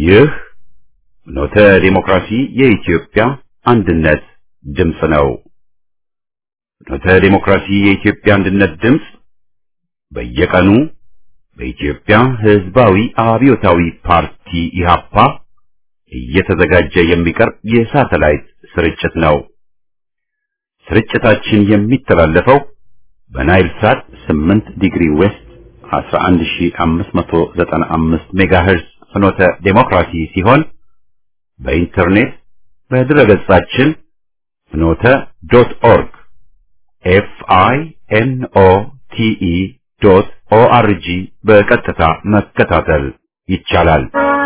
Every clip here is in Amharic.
ይህ ኖተ ዲሞክራሲ የኢትዮጵያ አንድነት ድምፅ ነው። ኖተ ዲሞክራሲ የኢትዮጵያ አንድነት ድምፅ በየቀኑ በኢትዮጵያ ሕዝባዊ አብዮታዊ ፓርቲ ኢህአፓ እየተዘጋጀ የሚቀርብ የሳተላይት ስርጭት ነው። ስርጭታችን የሚተላለፈው በናይል ሳት 8 ዲግሪ ዌስት 11595 ሜጋሄርዝ ፍኖተ ዴሞክራሲ ሲሆን በኢንተርኔት በድረገጻችን ፍኖተ ዶት ኦርግ ኤፍ አይ ኤን ኦ ቲ ኢ ዶት ኦ አር ጂ በቀጥታ መከታተል ይቻላል።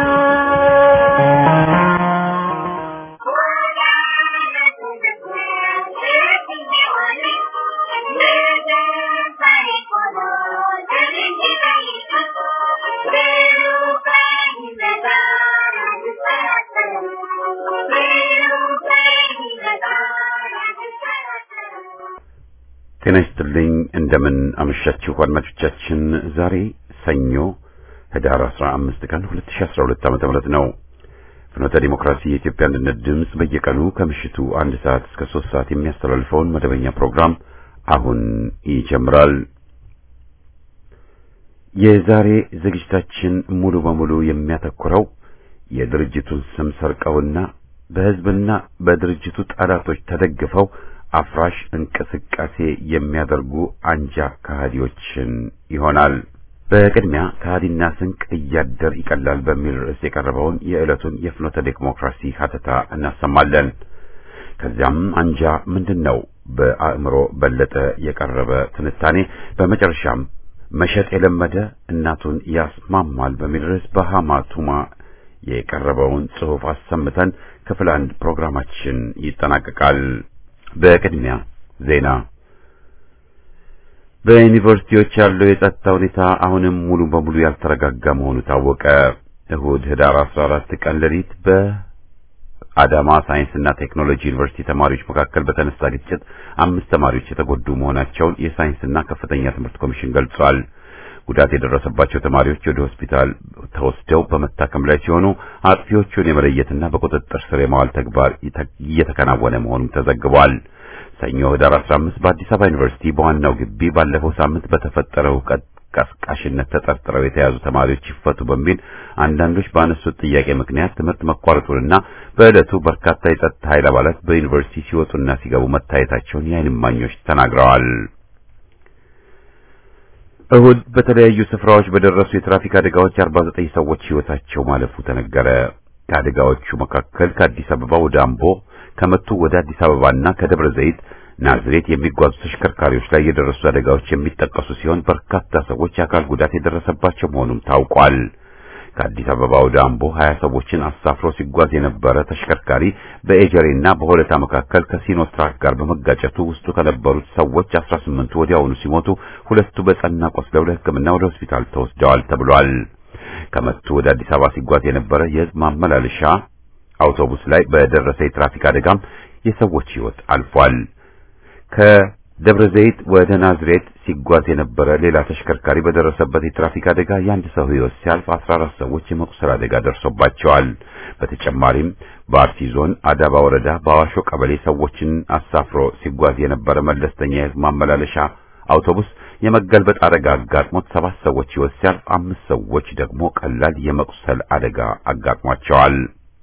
ጤና ይስጥልኝ። እንደምን አመሻችሁ አድማጮቻችን። ዛሬ ሰኞ ህዳር 15 ቀን 2012 ዓመተ ምህረት ነው። ፍኖተ ዲሞክራሲ የኢትዮጵያ አንድነት ድምፅ በየቀኑ ከምሽቱ አንድ ሰዓት እስከ ሶስት ሰዓት የሚያስተላልፈውን መደበኛ ፕሮግራም አሁን ይጀምራል። የዛሬ ዝግጅታችን ሙሉ በሙሉ የሚያተኩረው የድርጅቱን ስም ሰርቀውና በህዝብና በድርጅቱ ጠላቶች ተደግፈው አፍራሽ እንቅስቃሴ የሚያደርጉ አንጃ ከሃዲዎችን ይሆናል። በቅድሚያ ከሃዲና ስንቅ እያደር ይቀላል በሚል ርዕስ የቀረበውን የዕለቱን የፍኖተ ዲሞክራሲ ሀተታ እናሰማለን። ከዚያም አንጃ ምንድን ነው በአእምሮ በለጠ የቀረበ ትንታኔ፣ በመጨረሻም መሸጥ የለመደ እናቱን ያስማማል በሚል ርዕስ በሃማቱማ የቀረበውን ጽሑፍ አሰምተን ክፍል አንድ ፕሮግራማችን ይጠናቀቃል። በቅድሚያ ዜና። በዩኒቨርሲቲዎች ያለው የጸጥታ ሁኔታ አሁንም ሙሉ በሙሉ ያልተረጋጋ መሆኑ ታወቀ። እሁድ ህዳር 14 ቀን ሌሊት በአዳማ ሳይንስና ቴክኖሎጂ ዩኒቨርሲቲ ተማሪዎች መካከል በተነሳ ግጭት አምስት ተማሪዎች የተጎዱ መሆናቸውን የሳይንስና ከፍተኛ ትምህርት ኮሚሽን ገልጿል። ጉዳት የደረሰባቸው ተማሪዎች ወደ ሆስፒታል ተወስደው በመታከም ላይ ሲሆኑ አጥፊዎቹን የመለየትና በቁጥጥር ስር የማዋል ተግባር እየተከናወነ መሆኑም ተዘግቧል። ሰኞ ህዳር 15 በአዲስ አበባ ዩኒቨርሲቲ በዋናው ግቢ ባለፈው ሳምንት በተፈጠረው ሁከት ቀስቃሽነት ተጠርጥረው የተያዙ ተማሪዎች ይፈቱ በሚል አንዳንዶች ባነሱት ጥያቄ ምክንያት ትምህርት መቋረጡንና በዕለቱ በርካታ የጸጥታ ኃይል አባላት በዩኒቨርሲቲ ሲወጡና ሲገቡ መታየታቸውን የዓይን እማኞች ተናግረዋል። እሁድ በተለያዩ ስፍራዎች በደረሱ የትራፊክ አደጋዎች 49 ሰዎች ሕይወታቸው ማለፉ ተነገረ። ከአደጋዎቹ መካከል ከአዲስ አበባ ወደ አምቦ፣ ከመቱ ወደ አዲስ አበባና ከደብረ ዘይት ናዝሬት የሚጓዙ ተሽከርካሪዎች ላይ የደረሱ አደጋዎች የሚጠቀሱ ሲሆን በርካታ ሰዎች የአካል ጉዳት የደረሰባቸው መሆኑም ታውቋል። ከአዲስ አበባ ወደ አምቦ 20 ሰዎችን አሳፍሮ ሲጓዝ የነበረ ተሽከርካሪ በኤጀሬና በሆለታ መካከል ከሲኖትራክ ጋር በመጋጨቱ ውስጡ ከነበሩት ሰዎች 18ቱ ወዲያውኑ ሲሞቱ ሁለቱ በጸና ቆስለው ለሕክምና ወደ ሆስፒታል ተወስደዋል ተብሏል። ከመቱ ወደ አዲስ አበባ ሲጓዝ የነበረ የሕዝብ ማመላለሻ አውቶቡስ ላይ በደረሰ የትራፊክ አደጋም የሰዎች ሕይወት አልፏል። ከደብረ ዘይት ወደ ናዝሬት ሲጓዝ የነበረ ሌላ ተሽከርካሪ በደረሰበት የትራፊክ አደጋ የአንድ ሰው ሕይወት ሲያልፍ 14 ሰዎች የመቁሰል አደጋ ደርሶባቸዋል። በተጨማሪም በአርሲ ዞን አዳባ ወረዳ በአዋሾ ቀበሌ ሰዎችን አሳፍሮ ሲጓዝ የነበረ መለስተኛ የሕዝብ ማመላለሻ አውቶቡስ የመገልበጥ አደጋ አጋጥሞት ሰባት ሰዎች ሕይወት ሲያልፍ አምስት ሰዎች ደግሞ ቀላል የመቁሰል አደጋ አጋጥሟቸዋል።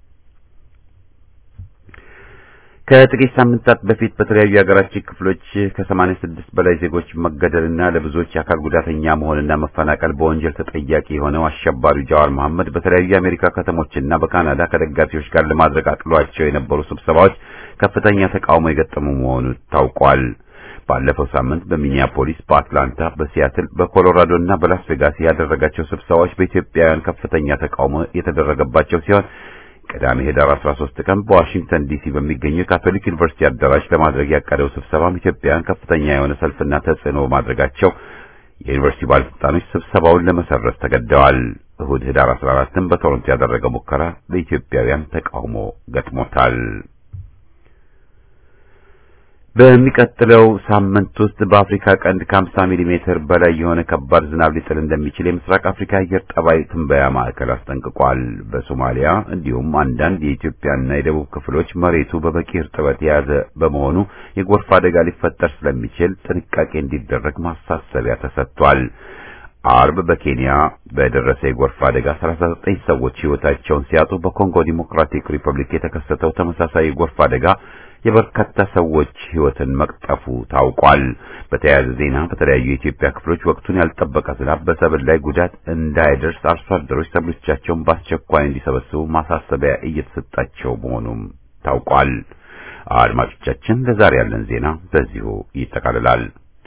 ከጥቂት ሳምንታት በፊት በተለያዩ የሀገራችን ክፍሎች ከሰማንያ ስድስት በላይ ዜጎች መገደልና ለብዙዎች የአካል ጉዳተኛ መሆንና መፈናቀል በወንጀል ተጠያቂ የሆነው አሸባሪው ጃዋር መሐመድ በተለያዩ የአሜሪካ ከተሞችና በካናዳ ከደጋፊዎች ጋር ለማድረግ አቅዷቸው የነበሩ ስብሰባዎች ከፍተኛ ተቃውሞ የገጠሙ መሆኑ ታውቋል። ባለፈው ሳምንት በሚኒያፖሊስ፣ በአትላንታ፣ በሲያትል፣ በኮሎራዶ እና በላስ ቬጋስ ያደረጋቸው ስብሰባዎች በኢትዮጵያውያን ከፍተኛ ተቃውሞ የተደረገባቸው ሲሆን ቅዳሜ ህዳር 13 ቀን በዋሽንግተን ዲሲ በሚገኘው የካቶሊክ ዩኒቨርሲቲ አዳራሽ ለማድረግ ያቀደው ስብሰባም ኢትዮጵያውያን ከፍተኛ የሆነ ሰልፍና ተጽዕኖ በማድረጋቸው የዩኒቨርሲቲ ባለስልጣኖች ስብሰባውን ለመሰረዝ ተገደዋል። እሁድ ህዳር 14ም በቶሮንቶ ያደረገው ሙከራ በኢትዮጵያውያን ተቃውሞ ገጥሞታል። በሚቀጥለው ሳምንት ውስጥ በአፍሪካ ቀንድ ከ50 ሚሊ ሜትር በላይ የሆነ ከባድ ዝናብ ሊጥል እንደሚችል የምስራቅ አፍሪካ አየር ጠባይ ትንበያ ማዕከል አስጠንቅቋል። በሶማሊያ እንዲሁም አንዳንድ የኢትዮጵያና የደቡብ ክፍሎች መሬቱ በበቂ እርጥበት የያዘ በመሆኑ የጎርፍ አደጋ ሊፈጠር ስለሚችል ጥንቃቄ እንዲደረግ ማሳሰቢያ ተሰጥቷል። አርብ በኬንያ በደረሰ የጎርፍ አደጋ 39 ሰዎች ሕይወታቸውን ሲያጡ በኮንጎ ዲሞክራቲክ ሪፐብሊክ የተከሰተው ተመሳሳይ የጎርፍ አደጋ የበርካታ ሰዎች ሕይወትን መቅጠፉ ታውቋል። በተያያዘ ዜና በተለያዩ የኢትዮጵያ ክፍሎች ወቅቱን ያልጠበቀ ዝናብ በሰብል ላይ ጉዳት እንዳይደርስ አርሶ አደሮች ሰብሎቻቸውን በአስቸኳይ እንዲሰበስቡ ማሳሰቢያ እየተሰጣቸው መሆኑም ታውቋል። አድማጮቻችን፣ ለዛሬ ያለን ዜና በዚሁ ይጠቃልላል።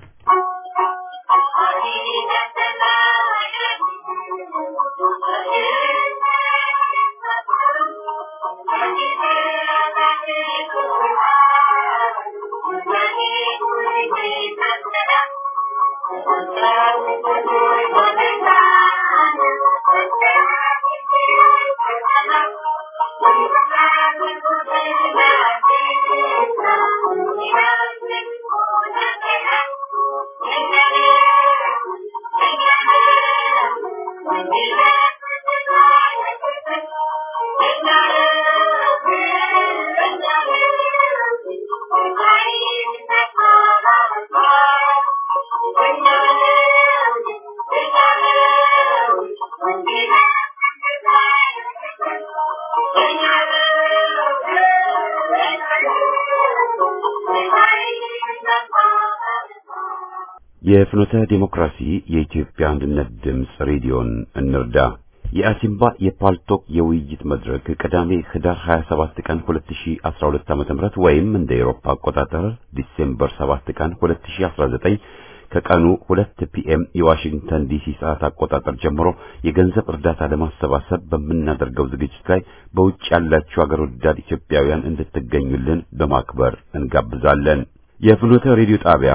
የፍኖተ ዲሞክራሲ የኢትዮጵያ አንድነት ድምፅ ሬዲዮን እንርዳ። የአሲምባ የፓልቶክ የውይይት መድረክ ቅዳሜ ህዳር 27 ቀን 2012 ዓ.ም ወይም እንደ ኤሮፓ አቆጣጠር ዲሴምበር 7 ቀን 2019 ከቀኑ 2 ፒኤም የዋሽንግተን ዲሲ ሰዓት አቆጣጠር ጀምሮ የገንዘብ እርዳታ ለማሰባሰብ በምናደርገው ዝግጅት ላይ በውጭ ያላችሁ አገር ወዳድ ኢትዮጵያውያን እንድትገኙልን በማክበር እንጋብዛለን። የፍኖተ ሬዲዮ ጣቢያ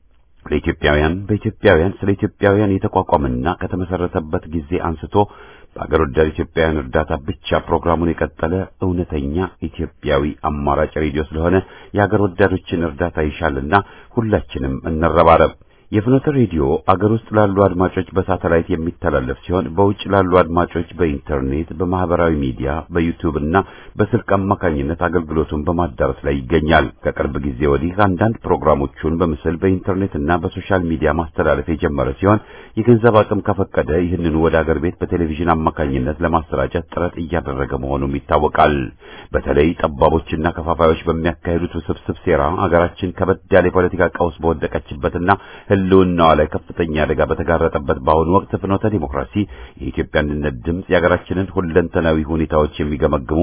ለኢትዮጵያውያን በኢትዮጵያውያን ስለ ኢትዮጵያውያን የተቋቋመና ከተመሰረተበት ጊዜ አንስቶ በአገር ወዳድ ኢትዮጵያውያን እርዳታ ብቻ ፕሮግራሙን የቀጠለ እውነተኛ ኢትዮጵያዊ አማራጭ ሬዲዮ ስለሆነ የአገር ወዳዶችን እርዳታ ይሻልና ሁላችንም እንረባረብ። የፍኖተ ሬዲዮ አገር ውስጥ ላሉ አድማጮች በሳተላይት የሚተላለፍ ሲሆን በውጭ ላሉ አድማጮች በኢንተርኔት፣ በማህበራዊ ሚዲያ፣ በዩቲዩብ እና በስልክ አማካኝነት አገልግሎቱን በማዳረስ ላይ ይገኛል። ከቅርብ ጊዜ ወዲህ አንዳንድ ፕሮግራሞቹን በምስል በኢንተርኔት እና በሶሻል ሚዲያ ማስተላለፍ የጀመረ ሲሆን የገንዘብ አቅም ከፈቀደ ይህንኑ ወደ አገር ቤት በቴሌቪዥን አማካኝነት ለማሰራጨት ጥረት እያደረገ መሆኑም ይታወቃል። በተለይ ጠባቦችና ከፋፋዮች በሚያካሂዱት ውስብስብ ሴራ አገራችን ከበድ ያለ የፖለቲካ ቀውስ በወደቀችበትና ሕልውናዋ ላይ ከፍተኛ አደጋ በተጋረጠበት በአሁኑ ወቅት ፍኖተ ዲሞክራሲ የኢትዮጵያ አንድነት ድምፅ የሀገራችንን ሁለንተናዊ ሁኔታዎች የሚገመግሙ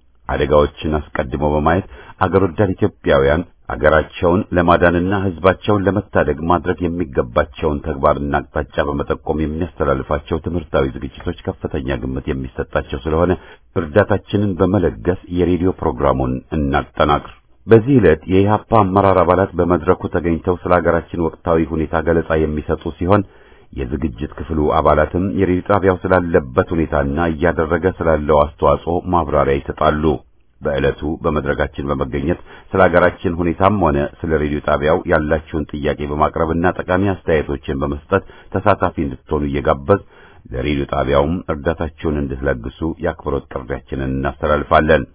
አደጋዎችን አስቀድሞ በማየት አገር ወዳድ ኢትዮጵያውያን አገራቸውን ለማዳንና ሕዝባቸውን ለመታደግ ማድረግ የሚገባቸውን ተግባርና አቅጣጫ በመጠቆም የሚያስተላልፋቸው ትምህርታዊ ዝግጅቶች ከፍተኛ ግምት የሚሰጣቸው ስለሆነ እርዳታችንን በመለገስ የሬዲዮ ፕሮግራሙን እናጠናክር። በዚህ ዕለት የኢህአፓ አመራር አባላት በመድረኩ ተገኝተው ስለ ሀገራችን ወቅታዊ ሁኔታ ገለጻ የሚሰጡ ሲሆን የዝግጅት ክፍሉ አባላትም የሬዲዮ ጣቢያው ስላለበት ሁኔታና እያደረገ ስላለው አስተዋጽኦ ማብራሪያ ይሰጣሉ። በዕለቱ በመድረካችን በመገኘት ስለ ሀገራችን ሁኔታም ሆነ ስለ ሬዲዮ ጣቢያው ያላችሁን ጥያቄ በማቅረብና ጠቃሚ አስተያየቶችን በመስጠት ተሳታፊ እንድትሆኑ እየጋበዝ ለሬዲዮ ጣቢያውም እርዳታችሁን እንድትለግሱ የአክብሮት ጥሪያችንን እናስተላልፋለን።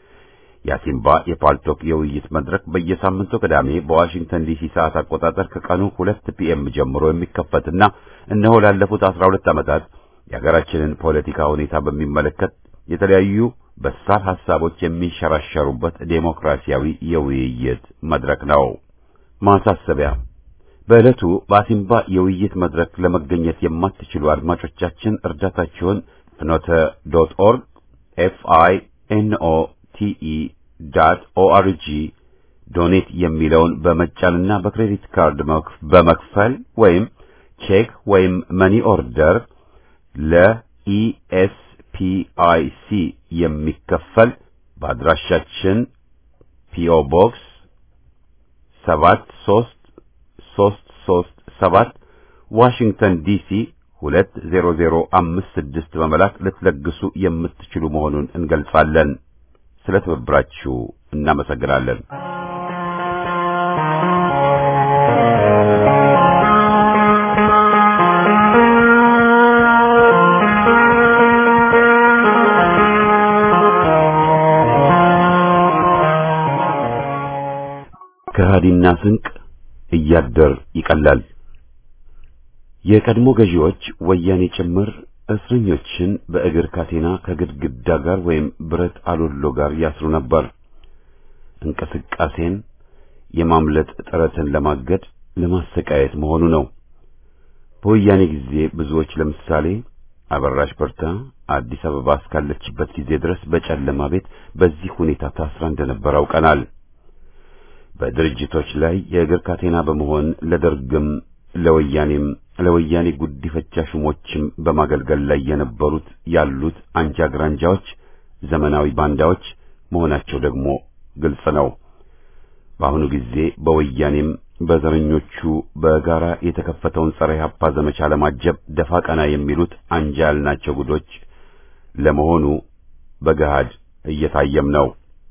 የአሲምባ የፓልቶክ የውይይት መድረክ በየሳምንቱ ቅዳሜ በዋሽንግተን ዲሲ ሰዓት አቆጣጠር ከቀኑ ሁለት ፒኤም ጀምሮ የሚከፈትና እነሆ ላለፉት አስራ ሁለት ዓመታት የሀገራችንን ፖለቲካ ሁኔታ በሚመለከት የተለያዩ በሳል ሐሳቦች የሚንሸራሸሩበት ዴሞክራሲያዊ የውይይት መድረክ ነው። ማሳሰቢያ በዕለቱ በአሲምባ የውይይት መድረክ ለመገኘት የማትችሉ አድማጮቻችን እርዳታችሁን ፍኖተ ዶት ኦርግ ኤፍ አይ ኤን ኦ ቲኢ ዳት ኦአርጂ ዶኔት የሚለውን በመጫንና በክሬዲት ካርድ በመክፈል ወይም ቼክ ወይም መኒ ኦርደር ለኢኤስፒአይሲ የሚከፈል በአድራሻችን ፒኦ ቦክስ ሰባት ሶስት ሶስት ሶስት ሰባት ዋሽንግተን ዲሲ ሁለት ዜሮ ዜሮ አምስት ስድስት በመላክ ልትለግሱ የምትችሉ መሆኑን እንገልጻለን። ስለ ትብብራችሁ እናመሰግናለን። ከሃዲና ስንቅ እያደር ይቀላል። የቀድሞ ገዢዎች ወያኔ ጭምር እስረኞችን በእግር ካቴና ከግድግዳ ጋር ወይም ብረት አሎሎ ጋር ያስሩ ነበር። እንቅስቃሴን የማምለጥ ጥረትን ለማገድ ለማሰቃየት መሆኑ ነው። በወያኔ ጊዜ ብዙዎች ለምሳሌ አበራሽ በርታ አዲስ አበባ እስካለችበት ጊዜ ድረስ በጨለማ ቤት በዚህ ሁኔታ ታስራ እንደነበር አውቀናል። በድርጅቶች ላይ የእግር ካቴና በመሆን ለደርግም ለወያኔም ለወያኔ ጉዲፈቻ ሹሞችም በማገልገል ላይ የነበሩት ያሉት አንጃ ግራንጃዎች ዘመናዊ ባንዳዎች መሆናቸው ደግሞ ግልጽ ነው። በአሁኑ ጊዜ በወያኔም በዘረኞቹ በጋራ የተከፈተውን ጸረ ኢህአፓ ዘመቻ ለማጀብ ደፋ ቀና የሚሉት አንጃ ያልናቸው ጉዶች ለመሆኑ በገሃድ እየታየም ነው።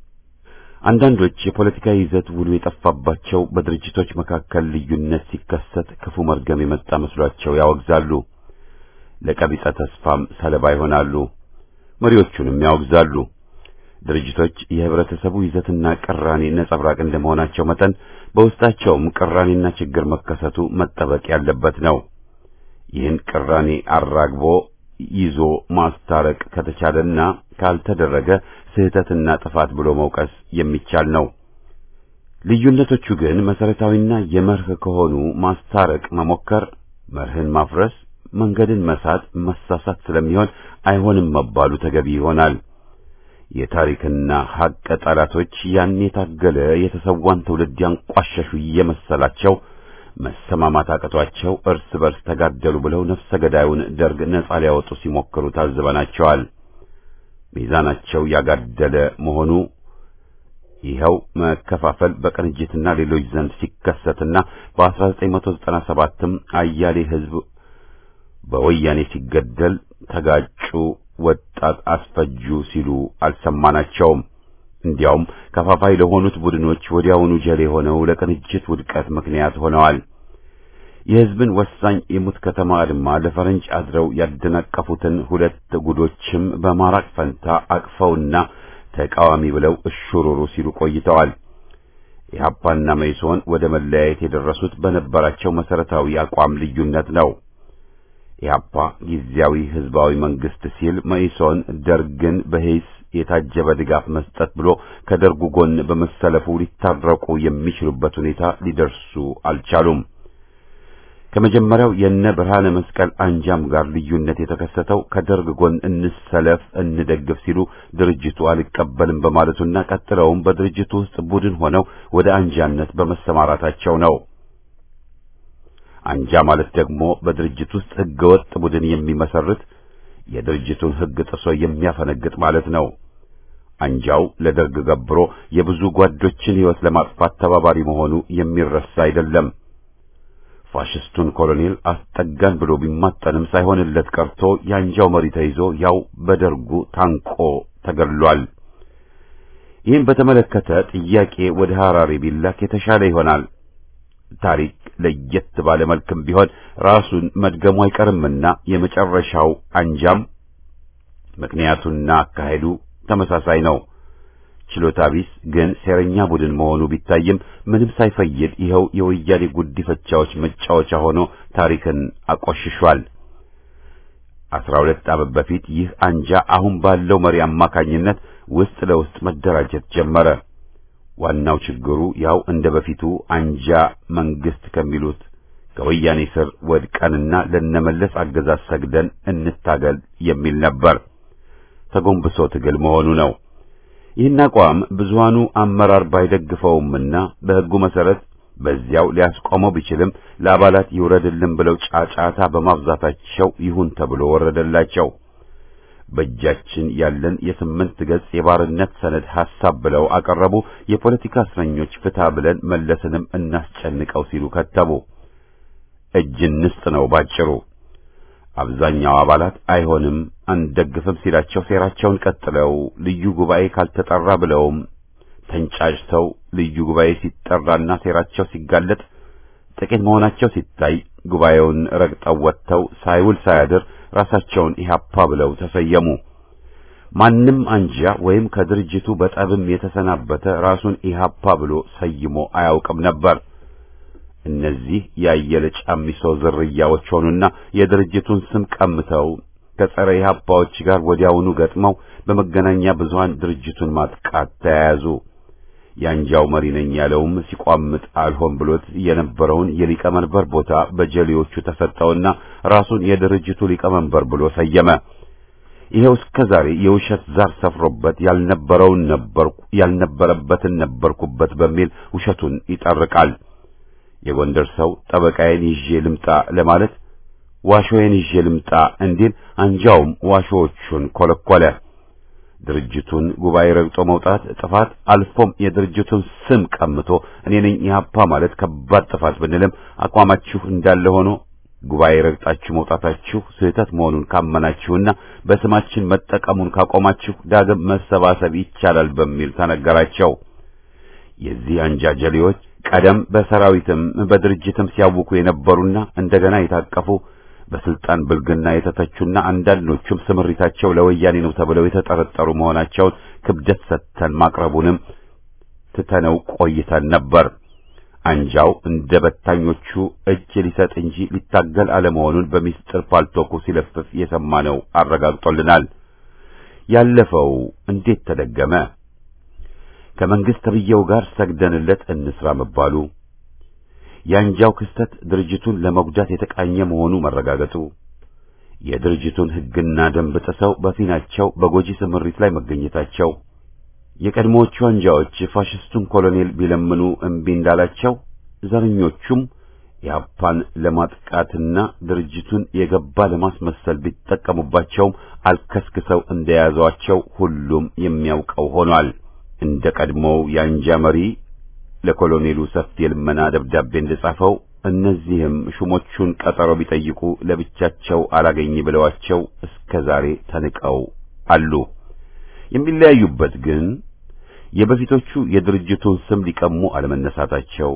አንዳንዶች የፖለቲካ ይዘት ውሉ የጠፋባቸው በድርጅቶች መካከል ልዩነት ሲከሰት ክፉ መርገም የመጣ መስሏቸው ያወግዛሉ። ለቀቢጸ ተስፋም ሰለባ ይሆናሉ። መሪዎቹንም ያወግዛሉ። ድርጅቶች የህብረተሰቡ ይዘትና ቅራኔ ነጸብራቅ እንደመሆናቸው መጠን በውስጣቸውም ቅራኔና ችግር መከሰቱ መጠበቅ ያለበት ነው። ይህን ቅራኔ አራግቦ ይዞ ማስታረቅ ከተቻለና ካልተደረገ ስህተትና ጥፋት ብሎ መውቀስ የሚቻል ነው። ልዩነቶቹ ግን መሰረታዊና የመርህ ከሆኑ ማስታረቅ መሞከር መርህን ማፍረስ፣ መንገድን መሳት፣ መሳሳት ስለሚሆን አይሆንም መባሉ ተገቢ ይሆናል። የታሪክና ሐቅ ጠላቶች ያን የታገለ የተሰዋን ትውልድ ያንቋሸሹ እየመሰላቸው መሰማማት አቅቷቸው እርስ በርስ ተጋደሉ ብለው ነፍሰ ገዳዩን ደርግ ነጻ ሊያወጡ ሲሞክሩ ታዝበናቸዋል። ሚዛናቸው ያጋደለ መሆኑ ይኸው መከፋፈል በቅንጅትና ሌሎች ዘንድ ሲከሰትና በ1997ም አያሌ ሕዝብ በወያኔ ሲገደል ተጋጩ፣ ወጣት አስፈጁ ሲሉ አልሰማናቸውም። እንዲያውም ከፋፋይ ለሆኑት ቡድኖች ወዲያውኑ ጀሌ ሆነው ለቅንጅት ውድቀት ምክንያት ሆነዋል። የሕዝብን ወሳኝ የሙት ከተማ አድማ ለፈረንጅ አድረው ያደናቀፉትን ሁለት ጉዶችም በማራቅ ፈንታ አቅፈውና ተቃዋሚ ብለው እሹሩሩ ሲሉ ቆይተዋል። ኢህአፓና መይሶን ወደ መለያየት የደረሱት በነበራቸው መሰረታዊ አቋም ልዩነት ነው። ኢህአፓ ጊዜያዊ ህዝባዊ መንግስት ሲል፣ መይሶን ደርግን በሂስ የታጀበ ድጋፍ መስጠት ብሎ ከደርጉ ጎን በመሰለፉ ሊታረቁ የሚችሉበት ሁኔታ ሊደርሱ አልቻሉም። ከመጀመሪያው የነ ብርሃነ መስቀል አንጃም ጋር ልዩነት የተከሰተው ከደርግ ጎን እንሰለፍ እንደግፍ ሲሉ ድርጅቱ አልቀበልም በማለቱና ቀጥለውም በድርጅቱ ውስጥ ቡድን ሆነው ወደ አንጃነት በመሰማራታቸው ነው። አንጃ ማለት ደግሞ በድርጅት ውስጥ ህገወጥ ቡድን የሚመሰርት የድርጅቱን ህግ ጥሶ የሚያፈነግጥ ማለት ነው። አንጃው ለደርግ ገብሮ የብዙ ጓዶችን ሕይወት ለማጥፋት ተባባሪ መሆኑ የሚረሳ አይደለም። ፋሽስቱን ኮሎኔል አስጠጋን ብሎ ቢማጠንም ሳይሆንለት ቀርቶ የአንጃው መሪ ተይዞ ያው በደርጉ ታንቆ ተገድሏል። ይህን በተመለከተ ጥያቄ ወደ ሐራሬ ቢላክ የተሻለ ይሆናል። ታሪክ ለየት ባለ መልክም ቢሆን ራሱን መድገሙ አይቀርምና የመጨረሻው አንጃም ምክንያቱና አካሄዱ ተመሳሳይ ነው። ችሎታ ቢስ ግን ሴረኛ ቡድን መሆኑ ቢታይም ምንም ሳይፈይድ ይኸው የወያኔ ጉዲፈቻዎች መጫወቻ ሆኖ ታሪክን አቆሽሿል። አስራ ሁለት ዓመት በፊት ይህ አንጃ አሁን ባለው መሪ አማካኝነት ውስጥ ለውስጥ መደራጀት ጀመረ። ዋናው ችግሩ ያው እንደ በፊቱ አንጃ መንግስት ከሚሉት ከወያኔ ስር ወድቀንና ለነመለስ አገዛዝ ሰግደን እንታገል የሚል ነበር። ተጎንብሶ ትግል መሆኑ ነው። ይህን አቋም ብዙሃኑ አመራር ባይደግፈውምና በሕጉ መሰረት በዚያው ሊያስቆመው ቢችልም ለአባላት ይውረድልን ብለው ጫጫታ በማብዛታቸው ይሁን ተብሎ ወረደላቸው። በእጃችን ያለን የስምንት ገጽ የባርነት ሰነድ ሐሳብ ብለው አቀረቡ። የፖለቲካ እስረኞች ፍታ ብለን መለስንም እናስጨንቀው ሲሉ ከተቡ። እጅ እንስጥ ነው ባጭሩ። አብዛኛው አባላት አይሆንም አንደግፍም ሲላቸው ሴራቸውን ቀጥለው ልዩ ጉባኤ ካልተጠራ ብለውም ተንጫጭተው ልዩ ጉባኤ ሲጠራና ሴራቸው ሲጋለጥ ጥቂት መሆናቸው ሲታይ ጉባኤውን ረግጠው ወጥተው ሳይውል ሳያድር ራሳቸውን ኢህአፓ ብለው ተሰየሙ። ማንም አንጃ ወይም ከድርጅቱ በጠብም የተሰናበተ ራሱን ኢህአፓ ብሎ ሰይሞ አያውቅም ነበር። እነዚህ ያየለ ጫሚሶ ዝርያዎች ሆኑና የድርጅቱን ስም ቀምተው ከጸረ ኢህአፓዎች ጋር ወዲያውኑ ገጥመው በመገናኛ ብዙሃን ድርጅቱን ማጥቃት ተያያዙ። የአንጃው መሪ ነኝ ያለውም ሲቋምጥ አልሆን ብሎት የነበረውን የሊቀመንበር ቦታ በጀሌዎቹ ተሰጠውና ራሱን የድርጅቱ ሊቀመንበር ብሎ ሰየመ። ይሄው እስከ ዛሬ የውሸት ዛር ሰፍሮበት ያልነበረውን ነበርኩ ያልነበረበትን ነበርኩበት በሚል ውሸቱን ይጠርቃል። የጎንደር ሰው ጠበቃዬን ይዤ ልምጣ ለማለት ዋሾዬን ይዤ ልምጣ እንዲል አንጃውም ዋሾዎቹን ኮለኮለ። ድርጅቱን ጉባኤ ረግጦ መውጣት ጥፋት፣ አልፎም የድርጅቱን ስም ቀምቶ እኔ ነኝ ኢህአፓ ማለት ከባድ ጥፋት ብንልም አቋማችሁ እንዳለ ሆኖ ጉባኤ ረግጣችሁ መውጣታችሁ ስህተት መሆኑን ካመናችሁና በስማችን መጠቀሙን ካቆማችሁ ዳግም መሰባሰብ ይቻላል በሚል ተነገራቸው። የዚህ አንጃ ጀሌዎች ቀደም በሰራዊትም በድርጅትም ሲያውኩ የነበሩና እንደገና የታቀፉ በስልጣን ብልግና የተተቹና አንዳንዶቹም ስምሪታቸው ለወያኔ ነው ተብለው የተጠረጠሩ መሆናቸውን ክብደት ሰጥተን ማቅረቡንም ትተነው ቆይተን ነበር። አንጃው እንደ በታኞቹ እጅ ሊሰጥ እንጂ ሊታገል አለመሆኑን በሚስጥር ፓልቶኩ ሲለፍፍ የሰማነው አረጋግጦልናል። ያለፈው እንዴት ተደገመ? ከመንግስት ተብዬው ጋር ሰግደንለት እንስራ መባሉ የአንጃው ክስተት ድርጅቱን ለመጉዳት የተቃኘ መሆኑ መረጋገጡ፣ የድርጅቱን ሕግና ደንብ ጥሰው በፊናቸው በጎጂ ስምሪት ላይ መገኘታቸው፣ የቀድሞዎቹ አንጃዎች ፋሽስቱን ኮሎኔል ቢለምኑ እምቢ እንዳላቸው፣ ዘረኞቹም የአፓን ለማጥቃትና ድርጅቱን የገባ ለማስመሰል ቢጠቀሙባቸውም አልከስክሰው እንደያዟቸው ሁሉም የሚያውቀው ሆኗል። እንደ ቀድሞው የአንጃ መሪ ለኮሎኔሉ ሰፊ የልመና ደብዳቤ እንደጻፈው እነዚህም ሹሞቹን ቀጠሮ ቢጠይቁ ለብቻቸው አላገኝ ብለዋቸው እስከ ዛሬ ተንቀው አሉ። የሚለያዩበት ግን የበፊቶቹ የድርጅቱን ስም ሊቀሙ አለመነሳታቸው፣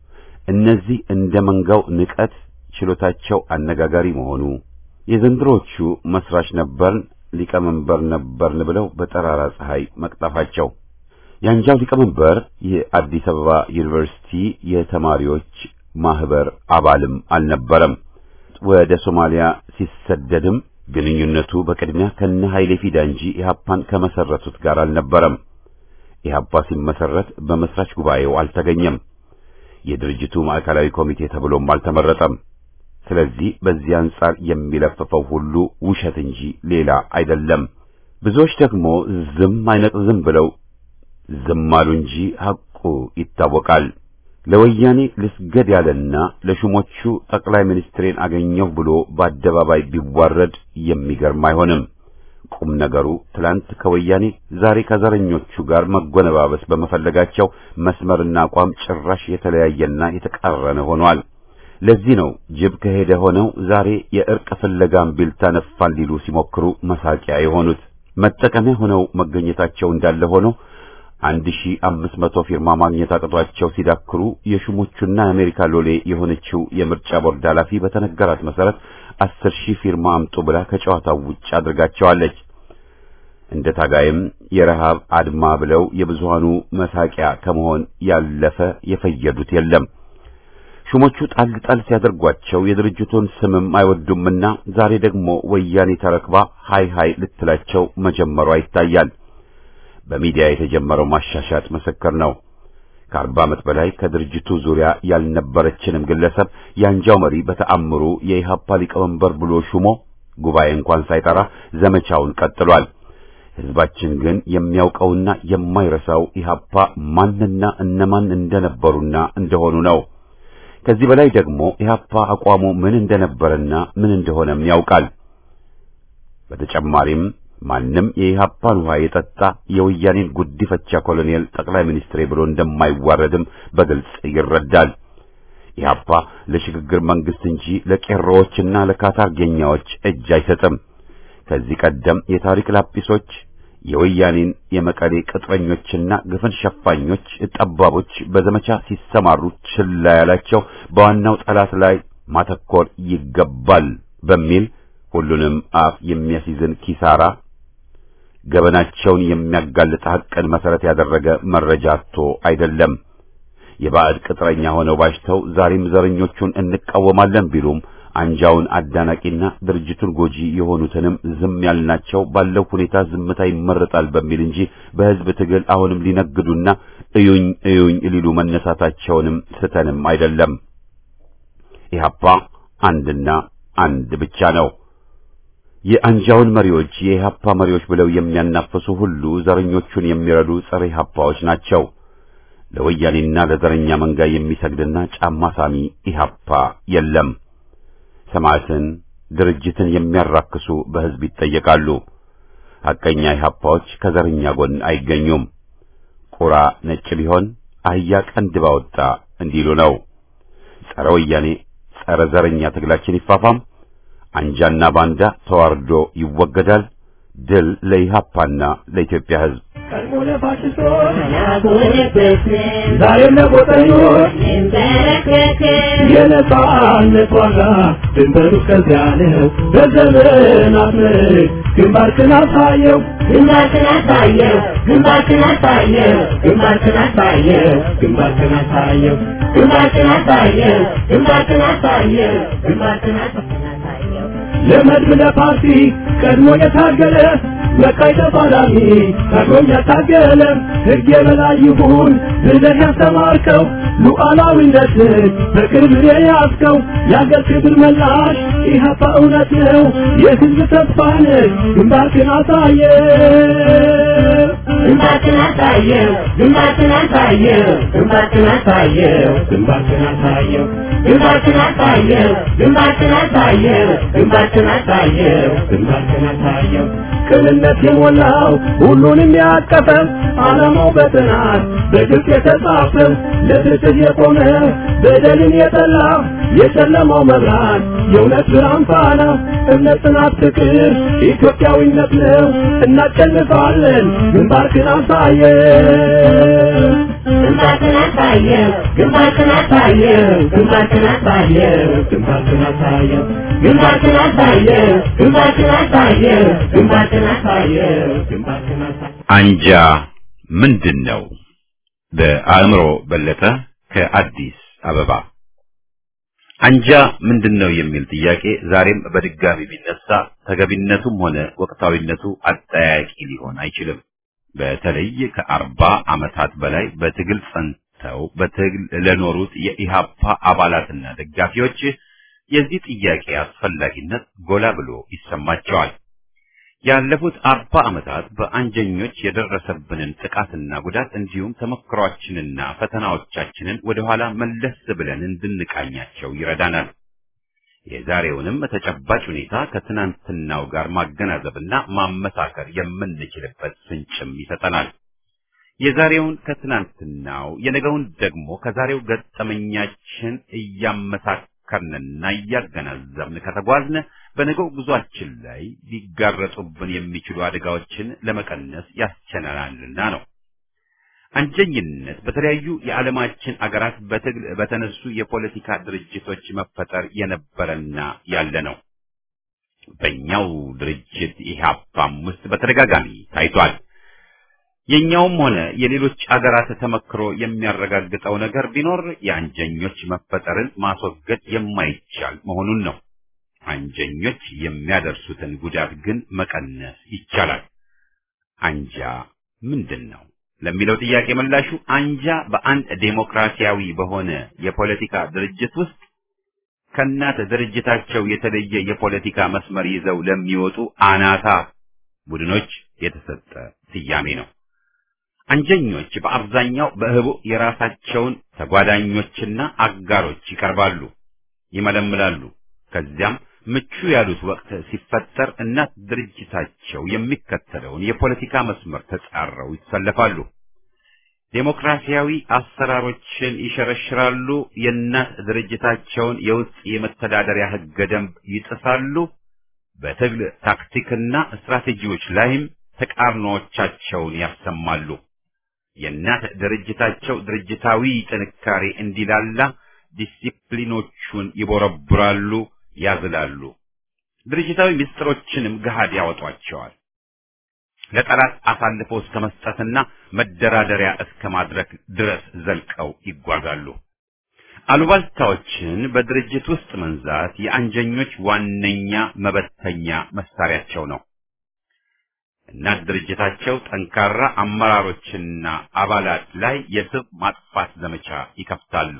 እነዚህ እንደ መንጋው ንቀት ችሎታቸው አነጋጋሪ መሆኑ፣ የዘንድሮቹ መስራች ነበርን ሊቀመንበር ነበርን ብለው በጠራራ ፀሐይ መቅጠፋቸው የአንጃው ሊቀመንበር የአዲስ አበባ ዩኒቨርሲቲ የተማሪዎች ማህበር አባልም አልነበረም። ወደ ሶማሊያ ሲሰደድም ግንኙነቱ በቅድሚያ ከነ ኃይሌ ፊዳ እንጂ ኢህአፓን ከመሰረቱት ጋር አልነበረም። ኢህአፓ ሲመሰረት በመስራች ጉባኤው አልተገኘም። የድርጅቱ ማዕከላዊ ኮሚቴ ተብሎም አልተመረጠም። ስለዚህ በዚህ አንጻር የሚለፍፈው ሁሉ ውሸት እንጂ ሌላ አይደለም። ብዙዎች ደግሞ ዝም አይነቅዝም ብለው ዝም አሉ እንጂ ሐቁ ይታወቃል። ለወያኔ ልስገድ ያለና ለሹሞቹ ጠቅላይ ሚኒስትሬን አገኘሁ ብሎ በአደባባይ ቢዋረድ የሚገርም አይሆንም። ቁም ነገሩ ትላንት ከወያኔ ዛሬ ከዘረኞቹ ጋር መጎነባበስ በመፈለጋቸው መስመርና አቋም ጭራሽ የተለያየና የተቃረነ ሆኗል። ለዚህ ነው ጅብ ከሄደ ሆነው ዛሬ የእርቅ ፍለጋም ቢልታ ነፋን ሊሉ ሲሞክሩ መሳቂያ የሆኑት መጠቀሚያ ሆነው መገኘታቸው እንዳለ ሆኖ አንድ ሺህ አምስት መቶ ፊርማ ማግኘት አቅቷቸው ሲዳክሩ የሹሞቹና የአሜሪካ ሎሌ የሆነችው የምርጫ ቦርድ ኃላፊ በተነገራት መሰረት አስር ሺህ ፊርማ አምጡ ብላ ከጨዋታው ውጭ አድርጋቸዋለች። እንደ ታጋይም የረሃብ አድማ ብለው የብዙሃኑ መሳቂያ ከመሆን ያለፈ የፈየዱት የለም። ሹሞቹ ጣል ጣል ሲያደርጓቸው የድርጅቱን ስምም አይወዱምና ዛሬ ደግሞ ወያኔ ተረክባ ሃይ ሃይ ልትላቸው መጀመሯ ይታያል። በሚዲያ የተጀመረው ማሻሻጥ ምስክር ነው። ከአርባ ዓመት በላይ ከድርጅቱ ዙሪያ ያልነበረችንም ግለሰብ የአንጃው መሪ በተአምሩ የኢሃፓ ሊቀመንበር ብሎ ሹሞ ጉባኤ እንኳን ሳይጠራ ዘመቻውን ቀጥሏል። ሕዝባችን ግን የሚያውቀውና የማይረሳው ኢሃፓ ማንና እነማን እንደነበሩና እንደሆኑ ነው። ከዚህ በላይ ደግሞ ኢሃፓ አቋሙ ምን እንደነበረና ምን እንደሆነም ያውቃል። በተጨማሪም ማንም የኢሃፓን ውሃ የጠጣ የወያኔን ጉዲፈቻ ኮሎኔል ጠቅላይ ሚኒስትሬ ብሎ እንደማይዋረድም በግልጽ ይረዳል። ኢሃፓ ለሽግግር መንግስት እንጂ ለቄሮዎችና ለካታርጌኛዎች እጅ አይሰጥም። ከዚህ ቀደም የታሪክ ላጲሶች የወያኔን የመቀሌ ቅጥረኞችና ግፍን ሸፋኞች ጠባቦች በዘመቻ ሲሰማሩ ችላ ያላቸው በዋናው ጠላት ላይ ማተኮር ይገባል በሚል ሁሉንም አፍ የሚያስይዝን ኪሳራ ገበናቸውን የሚያጋልጥ ሐቅን መሰረት ያደረገ መረጃ አጥቶ አይደለም። የባዕድ ቅጥረኛ ሆነው ባሽተው ዛሬም ዘረኞቹን እንቃወማለን ቢሉም አንጃውን አዳናቂና ድርጅቱን ጎጂ የሆኑትንም ዝም ያልናቸው ባለው ሁኔታ ዝምታ ይመረጣል በሚል እንጂ በሕዝብ ትግል አሁንም ሊነግዱና እዩኝ እዩኝ ሊሉ መነሳታቸውንም ስተንም አይደለም። ኢህአፓ አንድና አንድ ብቻ ነው። የአንጃውን መሪዎች የኢህአፓ መሪዎች ብለው የሚያናፍሱ ሁሉ ዘረኞቹን የሚረዱ ጸረ ኢህአፓዎች ናቸው። ለወያኔና ለዘረኛ መንጋ የሚሰግድና ጫማ ሳሚ ኢህአፓ የለም። ሰማዕትን ድርጅትን የሚያራክሱ በሕዝብ ይጠየቃሉ። ሐቀኛ ኢህአፓዎች ከዘረኛ ጎን አይገኙም። ቁራ ነጭ ቢሆን አህያ ቀንድ ባወጣ እንዲሉ ነው። ጸረ ወያኔ ጸረ ዘረኛ ትግላችን ይፋፋም። አንጃና ባንዳ ተዋርዶ ይወገዳል። ድል ለኢህአፓና ለኢትዮጵያ ሕዝብ። ቀድሞ ለፋሽስቶች ዛሬም ለጎጠኞች የነጻነት ዋጋ ድንበሩ እስከዚያ ነው። በዘመናት ምርክ ግንባርክን አሳየው ግንባርክን አሳየው ግንባርክን አሳየው ግንባርክን አሳየው ግንባርክን አሳየው ግንባርክን አሳየው ግንባርክን አሳየው ግንባርክን አሳየው ለመድብ ለፓርቲ ቀድሞ የታገለ መካይ ተፋላሚ ታግሎም ያታገለ ሕግ የበላይ ይሁን ብለህ ያስተማርከው ሉዓላዊነትን በቅርብ የያዝከው የአገር ክብር መላሽ ኢህአፓ እውነት ነው የሕዝብ ተስፋ ነህ ግንባርክን አሳየ ግንባርክን አሳየው ግንባርክን አሳየው ግንባርክን አሳየው ግንባርክን አሳየው ግንባርክን አሳየው ግንባርክን አሳየው ግንባርክን አሳየው ግንባርክን አሳየው ቅንነት የሞላው ሁሉንም ያቀፈ ዓላማው በጥናት በግልጽ የተጻፈ ለፍትህ የቆመ በደልን የጠላ የጨለማው መብራት የእውነት ብርሃን ፋና እምነት፣ ጽናት፣ ፍቅር ኢትዮጵያዊነት ነው። እናሸንፋለን። ግንባርክን አሳየ ግንባርክን አሳየው ግንባርክን አሳየው ግንባርክን አሳየው ግንባርክን አሳየው ግንባርክን አሳየው ግንባርክን አሳየው ግንባርክን አሳየው ግንባርክን አሳየው አንጃ ምንድን ነው? በአእምሮ በለጠ ከአዲስ አበባ። አንጃ ምንድን ነው የሚል ጥያቄ ዛሬም በድጋሚ ቢነሳ ተገቢነቱም ሆነ ወቅታዊነቱ አጠያቂ ሊሆን አይችልም። በተለይ ከአርባ ዓመታት በላይ በትግል ጸንተው በትግል ለኖሩት የኢሃፓ አባላትና ደጋፊዎች የዚህ ጥያቄ አስፈላጊነት ጎላ ብሎ ይሰማቸዋል። ያለፉት አርባ ዓመታት በአንጀኞች የደረሰብንን ጥቃትና ጉዳት እንዲሁም ተሞክሯችንና ፈተናዎቻችንን ወደኋላ መለስ ብለን እንድንቃኛቸው ይረዳናል። የዛሬውንም ተጨባጭ ሁኔታ ከትናንትናው ጋር ማገናዘብና ማመሳከር የምንችልበት ፍንጭም ይሰጠናል። የዛሬውን ከትናንትናው የነገውን ደግሞ ከዛሬው ገጠመኛችን እያመሳከርንና እያገናዘብን ከተጓዝን በነገው ጉዟችን ላይ ሊጋረጡብን የሚችሉ አደጋዎችን ለመቀነስ ያስችለናልና ነው። አንጀኝነት በተለያዩ የዓለማችን አገራት በትግል በተነሱ የፖለቲካ ድርጅቶች መፈጠር የነበረና ያለ ነው። በእኛው ድርጅት ኢህአፓም ውስጥ በተደጋጋሚ ታይቷል። የኛውም ሆነ የሌሎች አገራት ተመክሮ የሚያረጋግጠው ነገር ቢኖር የአንጀኞች መፈጠርን ማስወገድ የማይቻል መሆኑን ነው። አንጀኞች የሚያደርሱትን ጉዳት ግን መቀነስ ይቻላል። አንጃ ምንድን ነው ለሚለው ጥያቄ ምላሹ አንጃ በአንድ ዴሞክራሲያዊ በሆነ የፖለቲካ ድርጅት ውስጥ ከእናት ድርጅታቸው የተለየ የፖለቲካ መስመር ይዘው ለሚወጡ አናታ ቡድኖች የተሰጠ ስያሜ ነው። አንጀኞች በአብዛኛው በህቡ የራሳቸውን ተጓዳኞችና አጋሮች ይቀርባሉ፣ ይመለምላሉ። ከዚያም ምቹ ያሉት ወቅት ሲፈጠር እናት ድርጅታቸው የሚከተለውን የፖለቲካ መስመር ተጻረው ይሰለፋሉ። ዴሞክራሲያዊ አሰራሮችን ይሸረሽራሉ። የእናት ድርጅታቸውን የውስጥ የመተዳደሪያ ህገ ደንብ ይጥሳሉ። በትግል ታክቲክና ስትራቴጂዎች ላይም ተቃርኖዎቻቸውን ያሰማሉ። የእናት ድርጅታቸው ድርጅታዊ ጥንካሬ እንዲላላ ዲሲፕሊኖቹን ይቦረብራሉ፣ ያዝላሉ። ድርጅታዊ ምስጢሮችንም ገሃድ ያወጧቸዋል። ለጠላት አሳልፎ እስከ መስጠትና መደራደሪያ እስከ ማድረግ ድረስ ዘልቀው ይጓዛሉ። አሉባልታዎችን በድርጅት ውስጥ መንዛት የአንጀኞች ዋነኛ መበተኛ መሳሪያቸው ነው። እናት ድርጅታቸው ጠንካራ አመራሮችና አባላት ላይ የስብ ማጥፋት ዘመቻ ይከፍታሉ።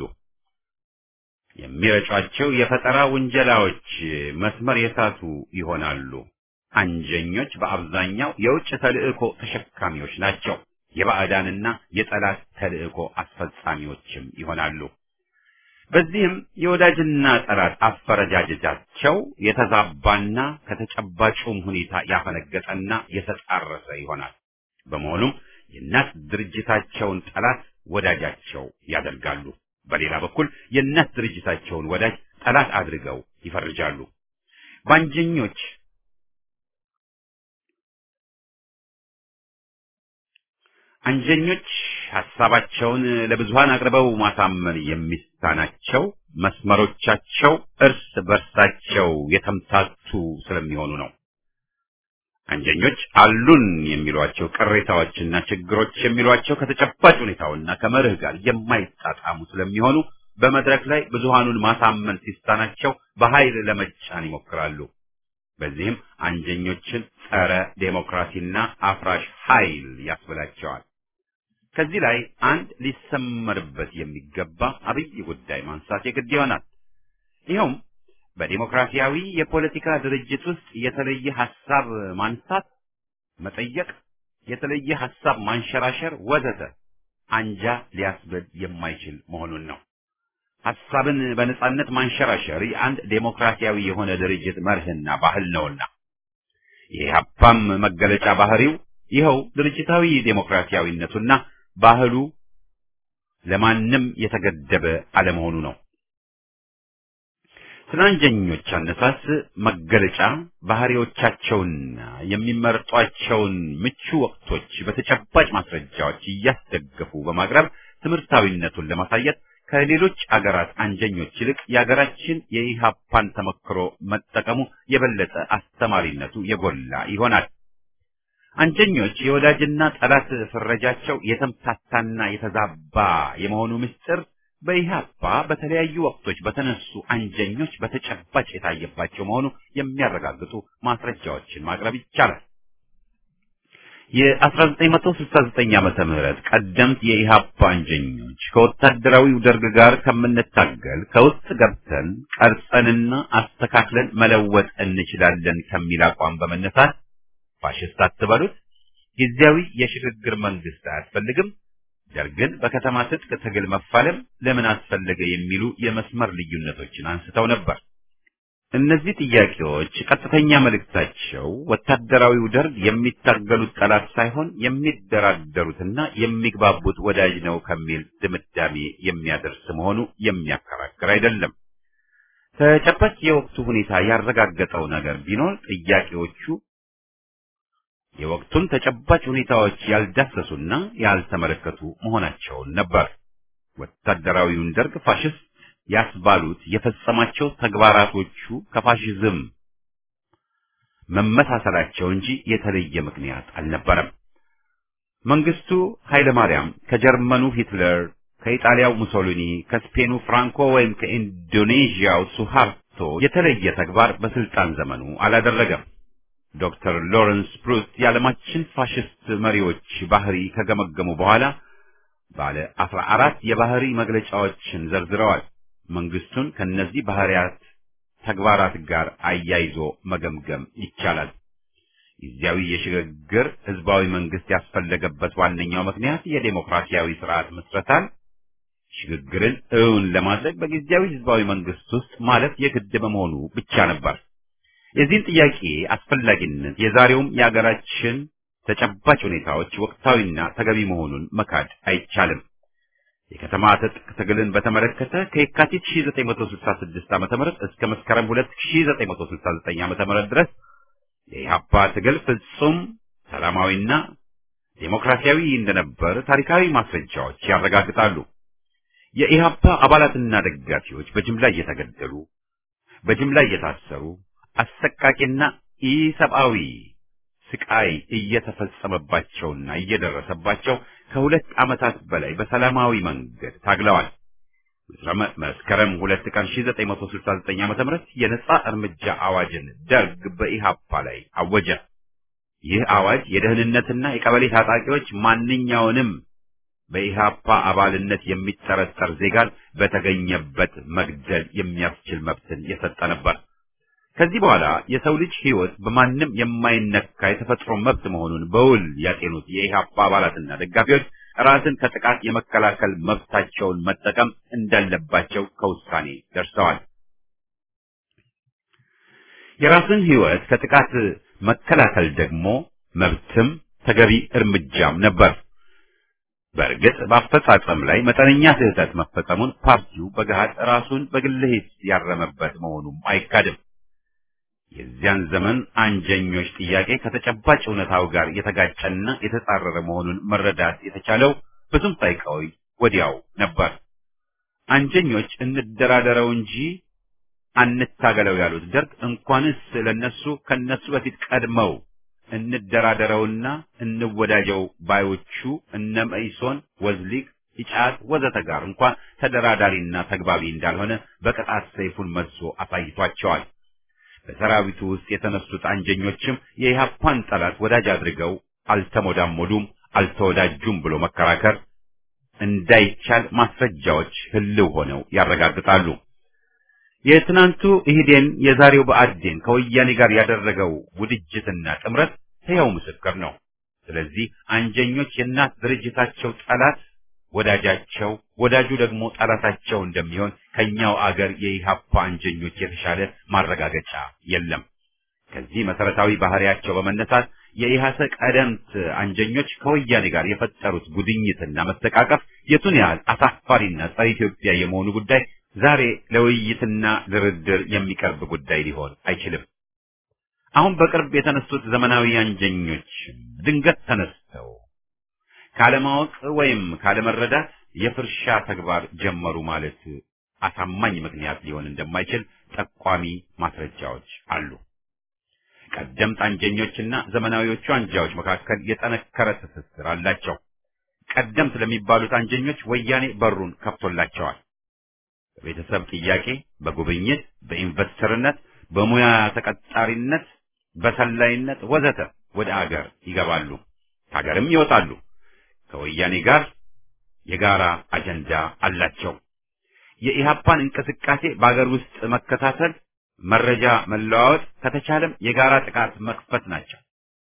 የሚረጯቸው የፈጠራ ውንጀላዎች መስመር የሳቱ ይሆናሉ። አንጀኞች በአብዛኛው የውጭ ተልእኮ ተሸካሚዎች ናቸው። የባዕዳንና የጠላት ተልእኮ አስፈጻሚዎችም ይሆናሉ። በዚህም የወዳጅና ጠላት አፈረጃጀታቸው የተዛባና ከተጨባጩም ሁኔታ ያፈነገጠና የተጣረሰ ይሆናል። በመሆኑም የእናት ድርጅታቸውን ጠላት ወዳጃቸው ያደርጋሉ። በሌላ በኩል የእናት ድርጅታቸውን ወዳጅ ጠላት አድርገው ይፈርጃሉ። ባንጀኞች አንጀኞች ሐሳባቸውን ለብዙሃን አቅርበው ማሳመን የሚሳናቸው መስመሮቻቸው እርስ በርሳቸው የተምታቱ ስለሚሆኑ ነው። አንጀኞች አሉን የሚሏቸው ቅሬታዎችና ችግሮች የሚሏቸው ከተጨባጭ ሁኔታውና ከመርህ ጋር የማይጣጣሙ ስለሚሆኑ በመድረክ ላይ ብዙሃኑን ማሳመን ሲሳናቸው በኃይል ለመጫን ይሞክራሉ። በዚህም አንጀኞችን ጸረ ዴሞክራሲና አፍራሽ ኃይል ያስብላቸዋል። ከዚህ ላይ አንድ ሊሰመርበት የሚገባ አብይ ጉዳይ ማንሳት የግድ ይሆናል። ይኸውም በዲሞክራሲያዊ የፖለቲካ ድርጅት ውስጥ የተለየ ሐሳብ ማንሳት፣ መጠየቅ፣ የተለየ ሐሳብ ማንሸራሸር ወዘተ አንጃ ሊያስብል የማይችል መሆኑን ነው። ሐሳብን በነጻነት ማንሸራሸር የአንድ ዴሞክራሲያዊ የሆነ ድርጅት መርህና ባህል ነውና የኢህአፓም መገለጫ ባህሪው ይኸው ድርጅታዊ ዴሞክራሲያዊነቱና ባህሉ ለማንም የተገደበ አለመሆኑ ነው። ስለ አንጀኞች አነሳስ መገለጫ ባህሪዎቻቸውና የሚመርጧቸውን ምቹ ወቅቶች በተጨባጭ ማስረጃዎች እያስደገፉ በማቅረብ ትምህርታዊነቱን ለማሳየት ከሌሎች አገራት አንጀኞች ይልቅ የአገራችን የኢሃፓን ተመክሮ መጠቀሙ የበለጠ አስተማሪነቱ የጎላ ይሆናል። አንጀኞች የወዳጅና ጠላት ፍረጃቸው የተምታታና የተዛባ የመሆኑ ምስጢር በኢህአፓ በተለያዩ ወቅቶች በተነሱ አንጀኞች በተጨባጭ የታየባቸው መሆኑ የሚያረጋግጡ ማስረጃዎችን ማቅረብ ይቻላል። የ1969 ዓመተ ምህረት ቀደምት የኢህአፓ አንጀኞች ከወታደራዊው ደርግ ጋር ከምንታገል ከውስጥ ገብተን ቀርጸንና አስተካክለን መለወጥ እንችላለን ከሚል አቋም በመነሳት ፋሽስት አትበሉት፣ ጊዜያዊ የሽግግር መንግስት አያስፈልግም፣ ደርግን በከተማ ትጥቅ ትግል መፋለም ለምን አስፈለገ የሚሉ የመስመር ልዩነቶችን አንስተው ነበር። እነዚህ ጥያቄዎች ቀጥተኛ መልእክታቸው ወታደራዊው ደርግ የሚታገሉት ጠላት ሳይሆን የሚደራደሩትና የሚግባቡት ወዳጅ ነው ከሚል ድምዳሜ የሚያደርስ መሆኑ የሚያከራክር አይደለም። ተጨባጭ የወቅቱ ሁኔታ ያረጋገጠው ነገር ቢኖር ጥያቄዎቹ የወቅቱን ተጨባጭ ሁኔታዎች ያልዳሰሱና ያልተመለከቱ መሆናቸውን ነበር። ወታደራዊውን ደርግ ፋሽስት ያስባሉት የፈጸማቸው ተግባራቶቹ ከፋሽዝም መመሳሰላቸው እንጂ የተለየ ምክንያት አልነበረም። መንግስቱ ኃይለ ማርያም ከጀርመኑ ሂትለር፣ ከኢጣሊያው ሙሶሊኒ፣ ከስፔኑ ፍራንኮ ወይም ከኢንዶኔዥያው ሱሃርቶ የተለየ ተግባር በስልጣን ዘመኑ አላደረገም። ዶክተር ሎረንስ ፕሩስት የዓለማችን ፋሽስት መሪዎች ባህሪ ከገመገሙ በኋላ ባለ አስራ አራት የባህሪ መግለጫዎችን ዘርዝረዋል። መንግስቱን ከነዚህ ባህሪያት ተግባራት ጋር አያይዞ መገምገም ይቻላል። ጊዜያዊ የሽግግር ህዝባዊ መንግስት ያስፈለገበት ዋነኛው ምክንያት የዴሞክራሲያዊ ስርዓት ምስረታን ሽግግርን እውን ለማድረግ በጊዜያዊ ህዝባዊ መንግስት ውስጥ ማለት የግድ በመሆኑ ብቻ ነበር። የዚህን ጥያቄ አስፈላጊነት የዛሬውም የአገራችን ተጨባጭ ሁኔታዎች ወቅታዊና ተገቢ መሆኑን መካድ አይቻልም። የከተማ ትጥቅ ትግልን በተመለከተ ከየካቲት 1966 ዓ.ም እስከ መስከረም 2969 ዓ.ም ድረስ የኢህአፓ ትግል ፍጹም ሰላማዊና ዴሞክራሲያዊ እንደነበር ታሪካዊ ማስረጃዎች ያረጋግጣሉ። የኢህአፓ አባላትና ደጋፊዎች በጅምላ እየተገደሉ፣ በጅምላ እየታሰሩ፣ አሰቃቂና ኢሰብአዊ ስቃይ እየተፈጸመባቸውና እየደረሰባቸው ከሁለት ዓመታት በላይ በሰላማዊ መንገድ ታግለዋል። መስከረም ሁለት ቀን 1969 ዓመተ ምህረት የነጻ እርምጃ አዋጅን ደርግ በኢሃፓ ላይ አወጀ። ይህ አዋጅ የደህንነትና የቀበሌ ታጣቂዎች ማንኛውንም በኢሃፓ አባልነት የሚጠረጠር ዜጋን በተገኘበት መግደል የሚያስችል መብትን የሰጠ ነበር። ከዚህ በኋላ የሰው ልጅ ሕይወት በማንም የማይነካ የተፈጥሮ መብት መሆኑን በውል ያጤኑት የኢሃፓ አባላትና ደጋፊዎች ራስን ከጥቃት የመከላከል መብታቸውን መጠቀም እንዳለባቸው ከውሳኔ ደርሰዋል። የራስን ሕይወት ከጥቃት መከላከል ደግሞ መብትም ተገቢ እርምጃም ነበር። በእርግጥ በአፈጻጸም ላይ መጠነኛ ስህተት መፈጸሙን ፓርቲው በገሃድ ራሱን በግል ሂስ ያረመበት መሆኑም አይካድም። የዚያን ዘመን አንጀኞች ጥያቄ ከተጨባጭ እውነታው ጋር የተጋጨና የተጻረረ መሆኑን መረዳት የተቻለው ብዙም ሳይቆይ ወዲያው ነበር። አንጀኞች እንደራደረው እንጂ አንታገለው ያሉት ደርግ እንኳንስ ለነሱ ከነሱ በፊት ቀድመው እንደራደረውና እንወዳጀው ባዮቹ እነ መኢሶን፣ ወዝሊቅ፣ ኢጫት ወዘተ ጋር እንኳን ተደራዳሪና ተግባቢ እንዳልሆነ በቅጣት ሰይፉን መዞ አሳይቷቸዋል። በሰራዊቱ ውስጥ የተነሱት አንጀኞችም የኢህአፓን ጠላት ወዳጅ አድርገው አልተሞዳሞዱም፣ አልተወዳጁም ብሎ መከራከር እንዳይቻል ማስረጃዎች ህልው ሆነው ያረጋግጣሉ። የትናንቱ ኢህዴን የዛሬው ብአዴን ከወያኔ ጋር ያደረገው ውድጅትና ጥምረት ሕያው ምስክር ነው። ስለዚህ አንጀኞች የእናት ድርጅታቸው ጠላት ወዳጃቸው፣ ወዳጁ ደግሞ ጠላታቸው እንደሚሆን ከኛው አገር የኢሃፓ አንጀኞች የተሻለ ማረጋገጫ የለም። ከዚህ መሰረታዊ ባህሪያቸው በመነሳት የኢሃሰ ቀደምት አንጀኞች ከወያኔ ጋር የፈጠሩት ጉድኝትና መስተቃቀፍ የቱን ያህል አሳፋሪና ጸረ ኢትዮጵያ የመሆኑ ጉዳይ ዛሬ ለውይይትና ድርድር የሚቀርብ ጉዳይ ሊሆን አይችልም። አሁን በቅርብ የተነሱት ዘመናዊ አንጀኞች ድንገት ተነስተው ካለማወቅ ወይም ካለመረዳት የፍርሻ ተግባር ጀመሩ ማለት አሳማኝ ምክንያት ሊሆን እንደማይችል ጠቋሚ ማስረጃዎች አሉ። ቀደምት አንጀኞችና ዘመናዊዎቹ አንጃዎች መካከል የጠነከረ ትስስር አላቸው። ቀደምት ለሚባሉት አንጀኞች ወያኔ በሩን ከፍቶላቸዋል። በቤተሰብ ጥያቄ፣ በጉብኝት፣ በኢንቨስተርነት፣ በሙያ ተቀጣሪነት፣ በሰላይነት ወዘተ ወደ አገር ይገባሉ፣ ከሀገርም ይወጣሉ። ከወያኔ ጋር የጋራ አጀንዳ አላቸው። የኢሃፓን እንቅስቃሴ በአገር ውስጥ መከታተል፣ መረጃ መለዋወጥ፣ ከተቻለም የጋራ ጥቃት መክፈት ናቸው።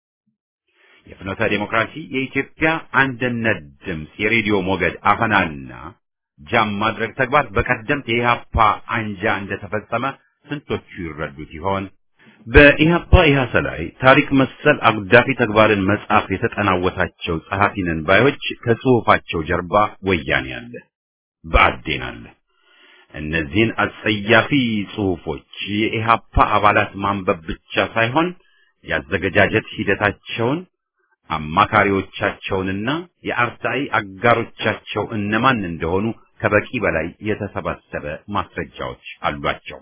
የፍኖተ ዲሞክራሲ የኢትዮጵያ አንድነት ድምፅ የሬዲዮ ሞገድ አፈናና ጃም ማድረግ ተግባር በቀደምት የኢሃፓ አንጃ እንደተፈጸመ ስንቶቹ ይረዱት ይሆን? በኢሃፓ ኢሃሰ ላይ ታሪክ መሰል አጉዳፊ ተግባርን መጻፍ የተጠናወታቸው ጸሐፊ ነን ባዮች ከጽሑፋቸው ጀርባ ወያኔ አለ፣ ብአዴን አለ። እነዚህን አጸያፊ ጽሑፎች የኢሃፓ አባላት ማንበብ ብቻ ሳይሆን ያዘገጃጀት ሂደታቸውን አማካሪዎቻቸውንና የአርታኢ አጋሮቻቸው እነማን እንደሆኑ ከበቂ በላይ የተሰባሰበ ማስረጃዎች አሏቸው።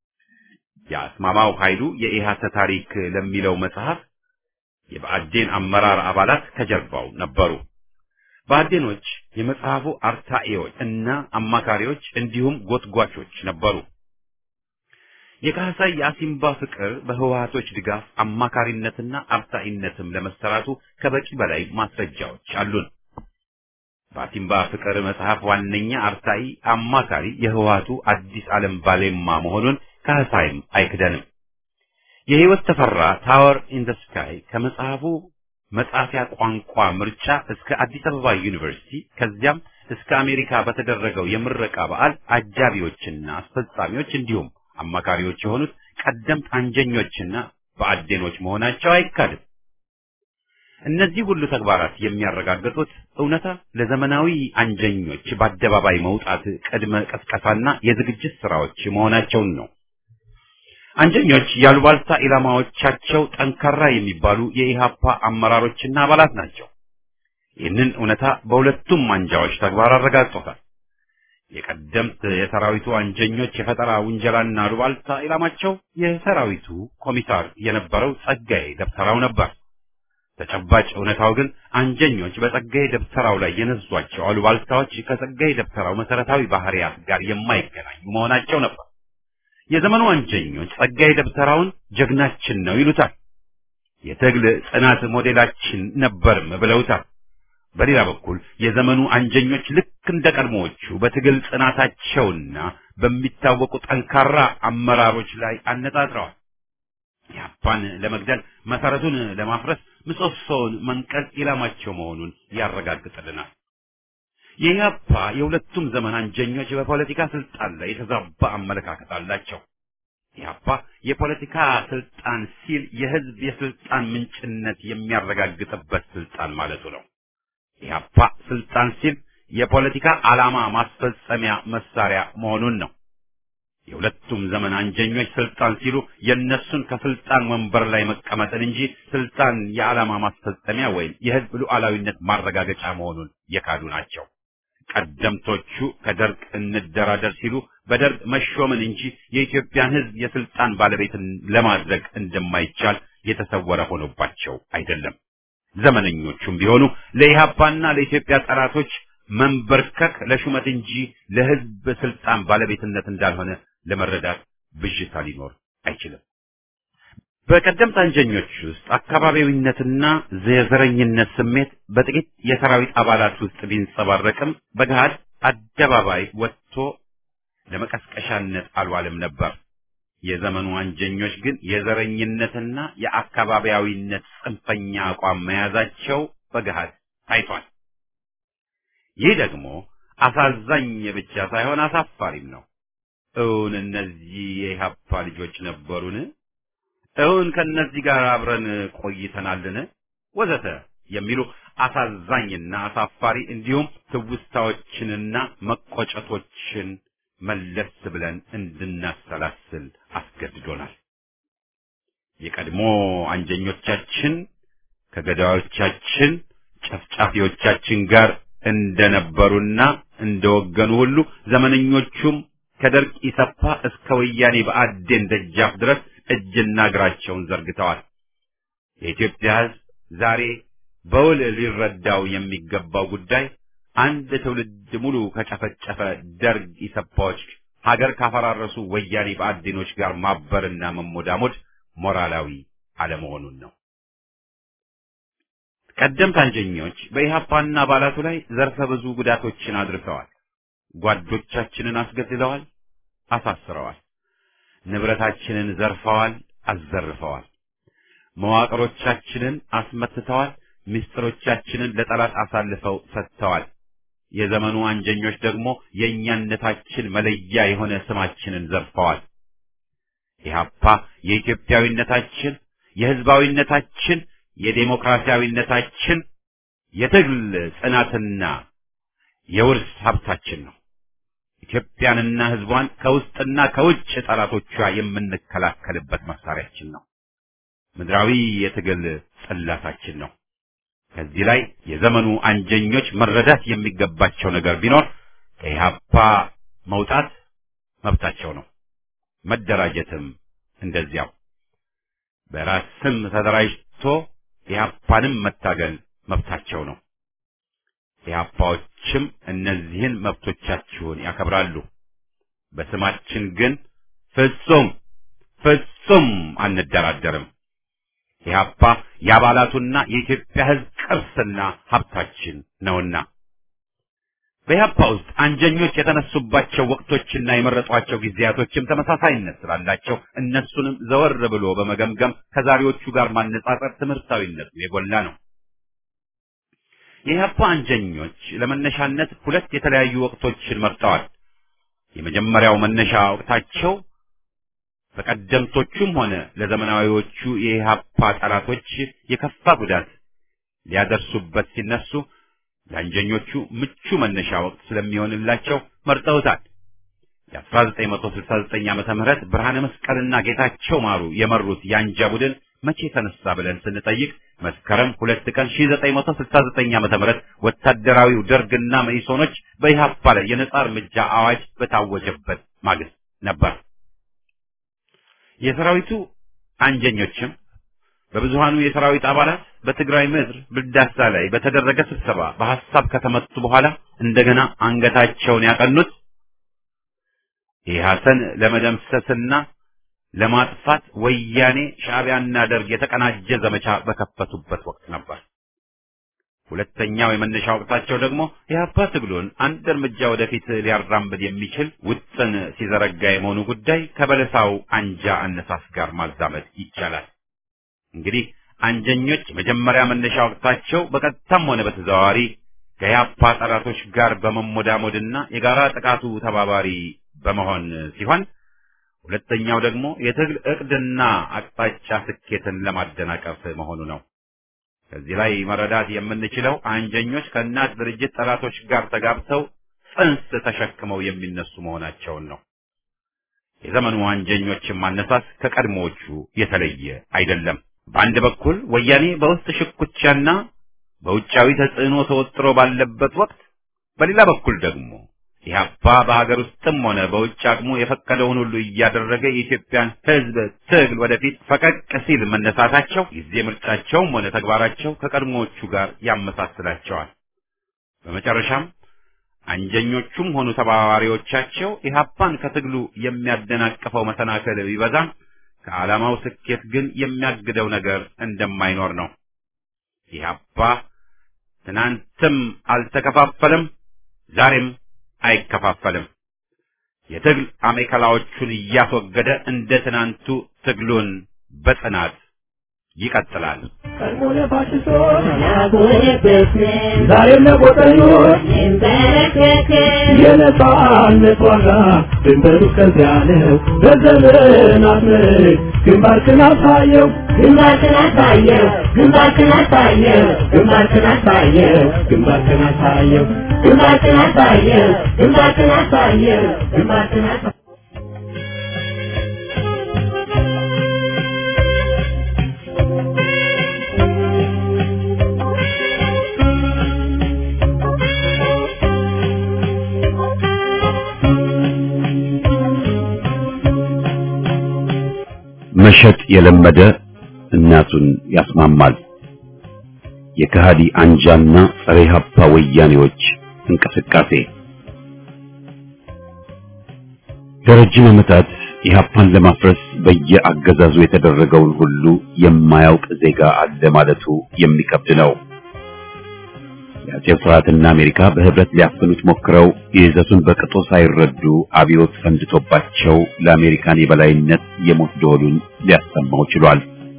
የአስማማው ኃይሉ የኢሃሰ ታሪክ ለሚለው መጽሐፍ የብአዴን አመራር አባላት ከጀርባው ነበሩ። ብአዴኖች የመጽሐፉ አርታኢዎች እና አማካሪዎች እንዲሁም ጎትጓቾች ነበሩ። የካህሳይ የአሲምባ ፍቅር በህወሓቶች ድጋፍ አማካሪነትና አርታኢነትም ለመሰራቱ ከበቂ በላይ ማስረጃዎች አሉን። በአሲምባ ፍቅር መጽሐፍ ዋነኛ አርታኢ አማካሪ የህወሓቱ አዲስ ዓለም ባሌማ መሆኑን ካህሳይም አይክደንም። የህይወት ተፈራ ታወር ኢን ዘ ስካይ ከመጽሐፉ መጻፊያ ቋንቋ ምርጫ እስከ አዲስ አበባ ዩኒቨርሲቲ ከዚያም እስከ አሜሪካ በተደረገው የምረቃ በዓል አጃቢዎችና አስፈጻሚዎች እንዲሁም አማካሪዎች የሆኑት ቀደምት አንጀኞችና በአዴኖች መሆናቸው አይካድም። እነዚህ ሁሉ ተግባራት የሚያረጋግጡት እውነታ ለዘመናዊ አንጀኞች በአደባባይ መውጣት ቅድመ ቀስቀሳና የዝግጅት ስራዎች መሆናቸውን ነው። አንጀኞች ያሉባልታ ኢላማዎቻቸው ጠንካራ የሚባሉ የኢሃፓ አመራሮችና አባላት ናቸው። ይህንን እውነታ በሁለቱም አንጃዎች ተግባር አረጋግጦታል። የቀደምት የሰራዊቱ አንጀኞች የፈጠራ ውንጀላና አሉባልታ ኢላማቸው የሰራዊቱ ኮሚሳር የነበረው ጸጋዬ ደብተራው ነበር። ተጨባጭ እውነታው ግን አንጀኞች በጸጋዬ ደብተራው ላይ የነዟቸው አሉባልታዎች ከጸጋዬ ደብተራው መሰረታዊ ባህሪያት ጋር የማይገናኙ መሆናቸው ነበር። የዘመኑ አንጀኞች ጸጋዬ ደብተራውን ጀግናችን ነው ይሉታል። የትግል ጽናት ሞዴላችን ነበርም ብለውታል። በሌላ በኩል የዘመኑ አንጀኞች ልክ እንደ ቀድሞዎቹ በትግል ጽናታቸውና በሚታወቁ ጠንካራ አመራሮች ላይ አነጣጥረዋል። ኢህአፓን ለመግደል መሰረቱን ለማፍረስ ምሰሶውን መንቀል ኢላማቸው መሆኑን ያረጋግጥልናል። የኢህአፓ የሁለቱም ዘመን አንጀኞች በፖለቲካ ስልጣን ላይ የተዛባ አመለካከት አላቸው። ኢህአፓ የፖለቲካ ስልጣን ሲል የህዝብ የስልጣን ምንጭነት የሚያረጋግጥበት ስልጣን ማለቱ ነው። ኢህአፓ ስልጣን ሲል የፖለቲካ ዓላማ ማስፈጸሚያ መሳሪያ መሆኑን ነው። የሁለቱም ዘመን አንጀኞች ስልጣን ሲሉ የነሱን ከስልጣን ወንበር ላይ መቀመጥን እንጂ ስልጣን የዓላማ ማስፈጸሚያ ወይም የህዝብ ሉዓላዊነት ማረጋገጫ መሆኑን የካዱ ናቸው። ቀደምቶቹ ከደርግ እንደራደር ሲሉ በደርግ መሾምን እንጂ የኢትዮጵያን ህዝብ የስልጣን ባለቤትን ለማድረግ እንደማይቻል የተሰወረ ሆኖባቸው አይደለም። ዘመነኞቹም ቢሆኑ ለኢህአፓና ለኢትዮጵያ ጠላቶች መንበርከክ ለሹመት እንጂ ለህዝብ ስልጣን ባለቤትነት እንዳልሆነ ለመረዳት ብዥታ ሊኖር አይችልም። በቀደምት አንጀኞች ውስጥ አካባቢዊነትና የዘረኝነት ስሜት በጥቂት የሰራዊት አባላት ውስጥ ቢንጸባረቅም በገሃድ አደባባይ ወጥቶ ለመቀስቀሻነት አልዋልም ነበር። የዘመኑ አንጀኞች ግን የዘረኝነትና የአካባቢያዊነት ጽንፈኛ አቋም መያዛቸው በገሃድ ታይቷል። ይህ ደግሞ አሳዛኝ ብቻ ሳይሆን አሳፋሪም ነው። እውን እነዚህ የኢህአፓ ልጆች ነበሩን? እውን ከእነዚህ ጋር አብረን ቆይተናልን? ወዘተ የሚሉ አሳዛኝና አሳፋሪ እንዲሁም ትውስታዎችንና መቆጨቶችን መለስ ብለን እንድናሰላስል አስገድዶናል። የቀድሞ አንጀኞቻችን ከገዳዮቻችን ጨፍጫፊዎቻችን ጋር እንደነበሩና እንደወገኑ ሁሉ ዘመነኞቹም ከደርግ ኢሰፓ እስከ ወያኔ በአዴን ደጃፍ ድረስ እጅና እግራቸውን ዘርግተዋል። የኢትዮጵያ ሕዝብ ዛሬ በውል ሊረዳው የሚገባው ጉዳይ አንድ ትውልድ ሙሉ ከጨፈጨፈ ደርግ ኢሰፓዎች ሀገር ካፈራረሱ ወያኔ በአዴኖች ጋር ማበርና መሞዳሞድ ሞራላዊ አለመሆኑን ነው። ቀደምት አንጀኞች በኢህአፓና አባላቱ ላይ ዘርፈ ብዙ ጉዳቶችን አድርሰዋል። ጓዶቻችንን አስገድለዋል፣ አሳስረዋል። ንብረታችንን ዘርፈዋል፣ አዘርፈዋል። መዋቅሮቻችንን አስመትተዋል፣ ምስጢሮቻችንን ለጠላት አሳልፈው ሰጥተዋል። የዘመኑ አንጀኞች ደግሞ የእኛነታችን መለያ የሆነ ስማችንን ዘርፈዋል። ኢህአፓ የኢትዮጵያዊነታችን፣ የህዝባዊነታችን፣ የዴሞክራሲያዊነታችን የትግል ጽናትና የውርስ ሀብታችን ነው። ኢትዮጵያንና ህዝቧን ከውስጥና ከውጭ ጠላቶቿ የምንከላከልበት መሳሪያችን ነው። ምድራዊ የትግል ጽላታችን ነው። ከዚህ ላይ የዘመኑ አንጀኞች መረዳት የሚገባቸው ነገር ቢኖር ከኢህአፓ መውጣት መብታቸው ነው። መደራጀትም እንደዚያው። በራስ ስም ተደራጅቶ ኢህአፓንም መታገል መብታቸው ነው። ኢህአፓዎችም እነዚህን መብቶቻችሁን ያከብራሉ። በስማችን ግን ፍጹም ፍጹም አንደራደርም። ኢህአፓ የአባላቱና የኢትዮጵያ ህዝብ ቅርስና ሀብታችን ነውና በኢህአፓ ውስጥ አንጀኞች የተነሱባቸው ወቅቶችና የመረጧቸው ጊዜያቶችም ተመሳሳይነት ስላላቸው እነሱንም ዘወር ብሎ በመገምገም ከዛሬዎቹ ጋር ማነጻጸር ትምህርታዊነቱ የጎላ ነው። የኢህአፓ አንጀኞች ለመነሻነት ሁለት የተለያዩ ወቅቶችን መርጠዋል። የመጀመሪያው መነሻ ወቅታቸው በቀደምቶቹም ሆነ ለዘመናዊዎቹ የኢህአፓ ጠላቶች የከፋ ጉዳት ሊያደርሱበት ሲነሱ ለአንጀኞቹ ምቹ መነሻ ወቅት ስለሚሆንላቸው መርጠውታል። የ1969 ዓመተ ምህረት ብርሃነ መስቀልና ጌታቸው ማሩ የመሩት የአንጃ ቡድን መቼ ተነሳ ብለን ስንጠይቅ መስከረም ሁለት ቀን 1969 ዓመተ ምህረት ወታደራዊው ደርግና መኢሶኖች በኢህአፓ ላይ የነጻ እርምጃ አዋጅ በታወጀበት ማግስት ነበር። የሰራዊቱ አንጀኞችም በብዙሃኑ የሰራዊት አባላት በትግራይ ምድር ብልዳሳ ላይ በተደረገ ስብሰባ በሐሳብ ከተመቱ በኋላ እንደገና አንገታቸውን ያቀኑት ኢህአሰን ለመደምሰስና ለማጥፋት ወያኔ ሻዕቢያና ደርግ የተቀናጀ ዘመቻ በከፈቱበት ወቅት ነበር። ሁለተኛው የመነሻ ወቅታቸው ደግሞ የአባ ትግሉን አንድ እርምጃ ወደፊት ሊያራምድ የሚችል ውጥን ሲዘረጋ የመሆኑ ጉዳይ ከበለሳው አንጃ አነሳስ ጋር ማዛመድ ይቻላል። እንግዲህ አንጀኞች መጀመሪያ መነሻ ወቅታቸው በቀጥታም ሆነ በተዘዋዋሪ ከያፓ ጠላቶች ጋር በመሞዳሞድና የጋራ ጥቃቱ ተባባሪ በመሆን ሲሆን ሁለተኛው ደግሞ የትግል እቅድና አቅጣጫ ስኬትን ለማደናቀፍ መሆኑ ነው። ከዚህ ላይ መረዳት የምንችለው አንጀኞች ከእናት ድርጅት ጠላቶች ጋር ተጋብተው ጽንስ ተሸክመው የሚነሱ መሆናቸውን ነው። የዘመኑ አንጀኞችን ማነሳስ ከቀድሞዎቹ የተለየ አይደለም። በአንድ በኩል ወያኔ በውስጥ ሽኩቻና በውጫዊ ተጽዕኖ ተወጥሮ ባለበት ወቅት፣ በሌላ በኩል ደግሞ ኢህአፓ በሀገር ውስጥም ሆነ በውጭ አቅሙ የፈቀደውን ሁሉ እያደረገ የኢትዮጵያን ሕዝብ ትግል ወደፊት ፈቀቅ ሲል መነሳታቸው ጊዜ ምርጫቸውም ሆነ ተግባራቸው ከቀድሞዎቹ ጋር ያመሳስላቸዋል። በመጨረሻም አንጀኞቹም ሆኑ ተባባሪዎቻቸው ኢህአፓን ከትግሉ የሚያደናቅፈው መሰናክል ቢበዛም ከዓላማው ስኬት ግን የሚያግደው ነገር እንደማይኖር ነው። ኢህአፓ ትናንትም አልተከፋፈለም፣ ዛሬም አይከፋፈልም። የትግል አሜከላዎቹን እያስወገደ እንደ ትናንቱ ትግሉን በጽናት ይቀጥላል። ቀድሞ ለፋሽስቶች ዛሬም ለቆጠኞች የነጻነት ዋጋ ድንበሩ እስከዚያ ነው። በዘመናት ምርክ ግንባርክን አሳየው ግንባርክን አሳየው ግንባርክን አሳየው ግንባርክን አሳየው ግንባርክን አሳየው ግንባርክን አሳየው ግንባርክን አሳየው ግንባርክን አሳየው መሸጥ የለመደ እናቱን ያስማማል። የከሃዲ አንጃና ጸረ ኢህአፓ ወያኔዎች እንቅስቃሴ ለረጅም ዓመታት ኢህአፓን ለማፍረስ በየአገዛዙ የተደረገውን ሁሉ የማያውቅ ዜጋ አለ ማለቱ የሚከብድ ነው። የአጼው ስርዓትና አሜሪካ በህብረት ሊያፍኑት ሞክረው ይዘቱን በቅጡ ሳይረዱ አብዮት ፈንድቶባቸው ለአሜሪካን የበላይነት የሞት ደወሉን ሊያሰማው ችሏል።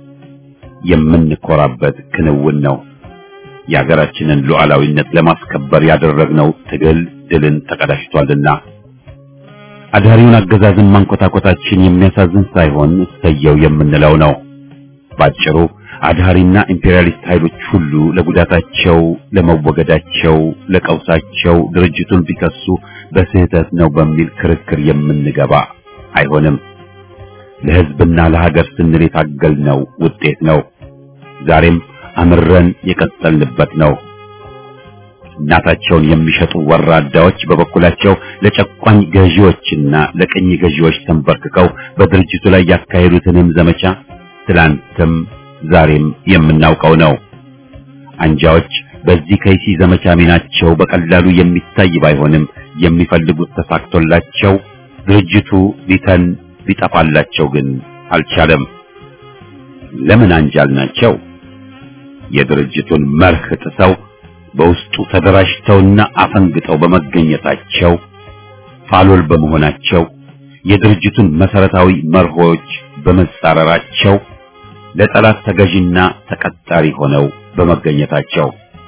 የምንኮራበት ክንውን ነው። የሀገራችንን ሉዓላዊነት ለማስከበር ያደረግነው ትግል ድልን ተቀዳጅቷልና አዳሪውን አገዛዝን ማንኮታኮታችን የሚያሳዝን ሳይሆን እሰየው የምንለው ነው። ባጭሩ አድሃሪና ኢምፔሪያሊስት ኃይሎች ሁሉ ለጉዳታቸው፣ ለመወገዳቸው፣ ለቀውሳቸው ድርጅቱን ቢከሱ በስህተት ነው በሚል ክርክር የምንገባ አይሆንም። ለህዝብና ለሀገር ስንል የታገልነው ውጤት ነው። ዛሬም አምረን የቀጠልንበት ነው። እናታቸውን የሚሸጡ ወራዳዎች በበኩላቸው ለጨቋኝ ገዢዎችና ለቅኝ ገዢዎች ተንበርክከው በድርጅቱ ላይ ያካሄዱትንም ዘመቻ ትላንትም ዛሬም የምናውቀው ነው። አንጃዎች በዚህ ከይሲ ዘመቻ ሚናቸው በቀላሉ የሚታይ ባይሆንም የሚፈልጉት ተሳክቶላቸው ድርጅቱ ሊተን ሊጠፋላቸው ግን አልቻለም። ለምን አንጃል ናቸው? የድርጅቱን መርህ ጥሰው በውስጡ ተደራጅተውና አፈንግጠው በመገኘታቸው ፋሎል በመሆናቸው የድርጅቱን መሰረታዊ መርሆች በመጻረራቸው ለጠላት ተገዥና ተቀጣሪ ሆነው በመገኘታቸው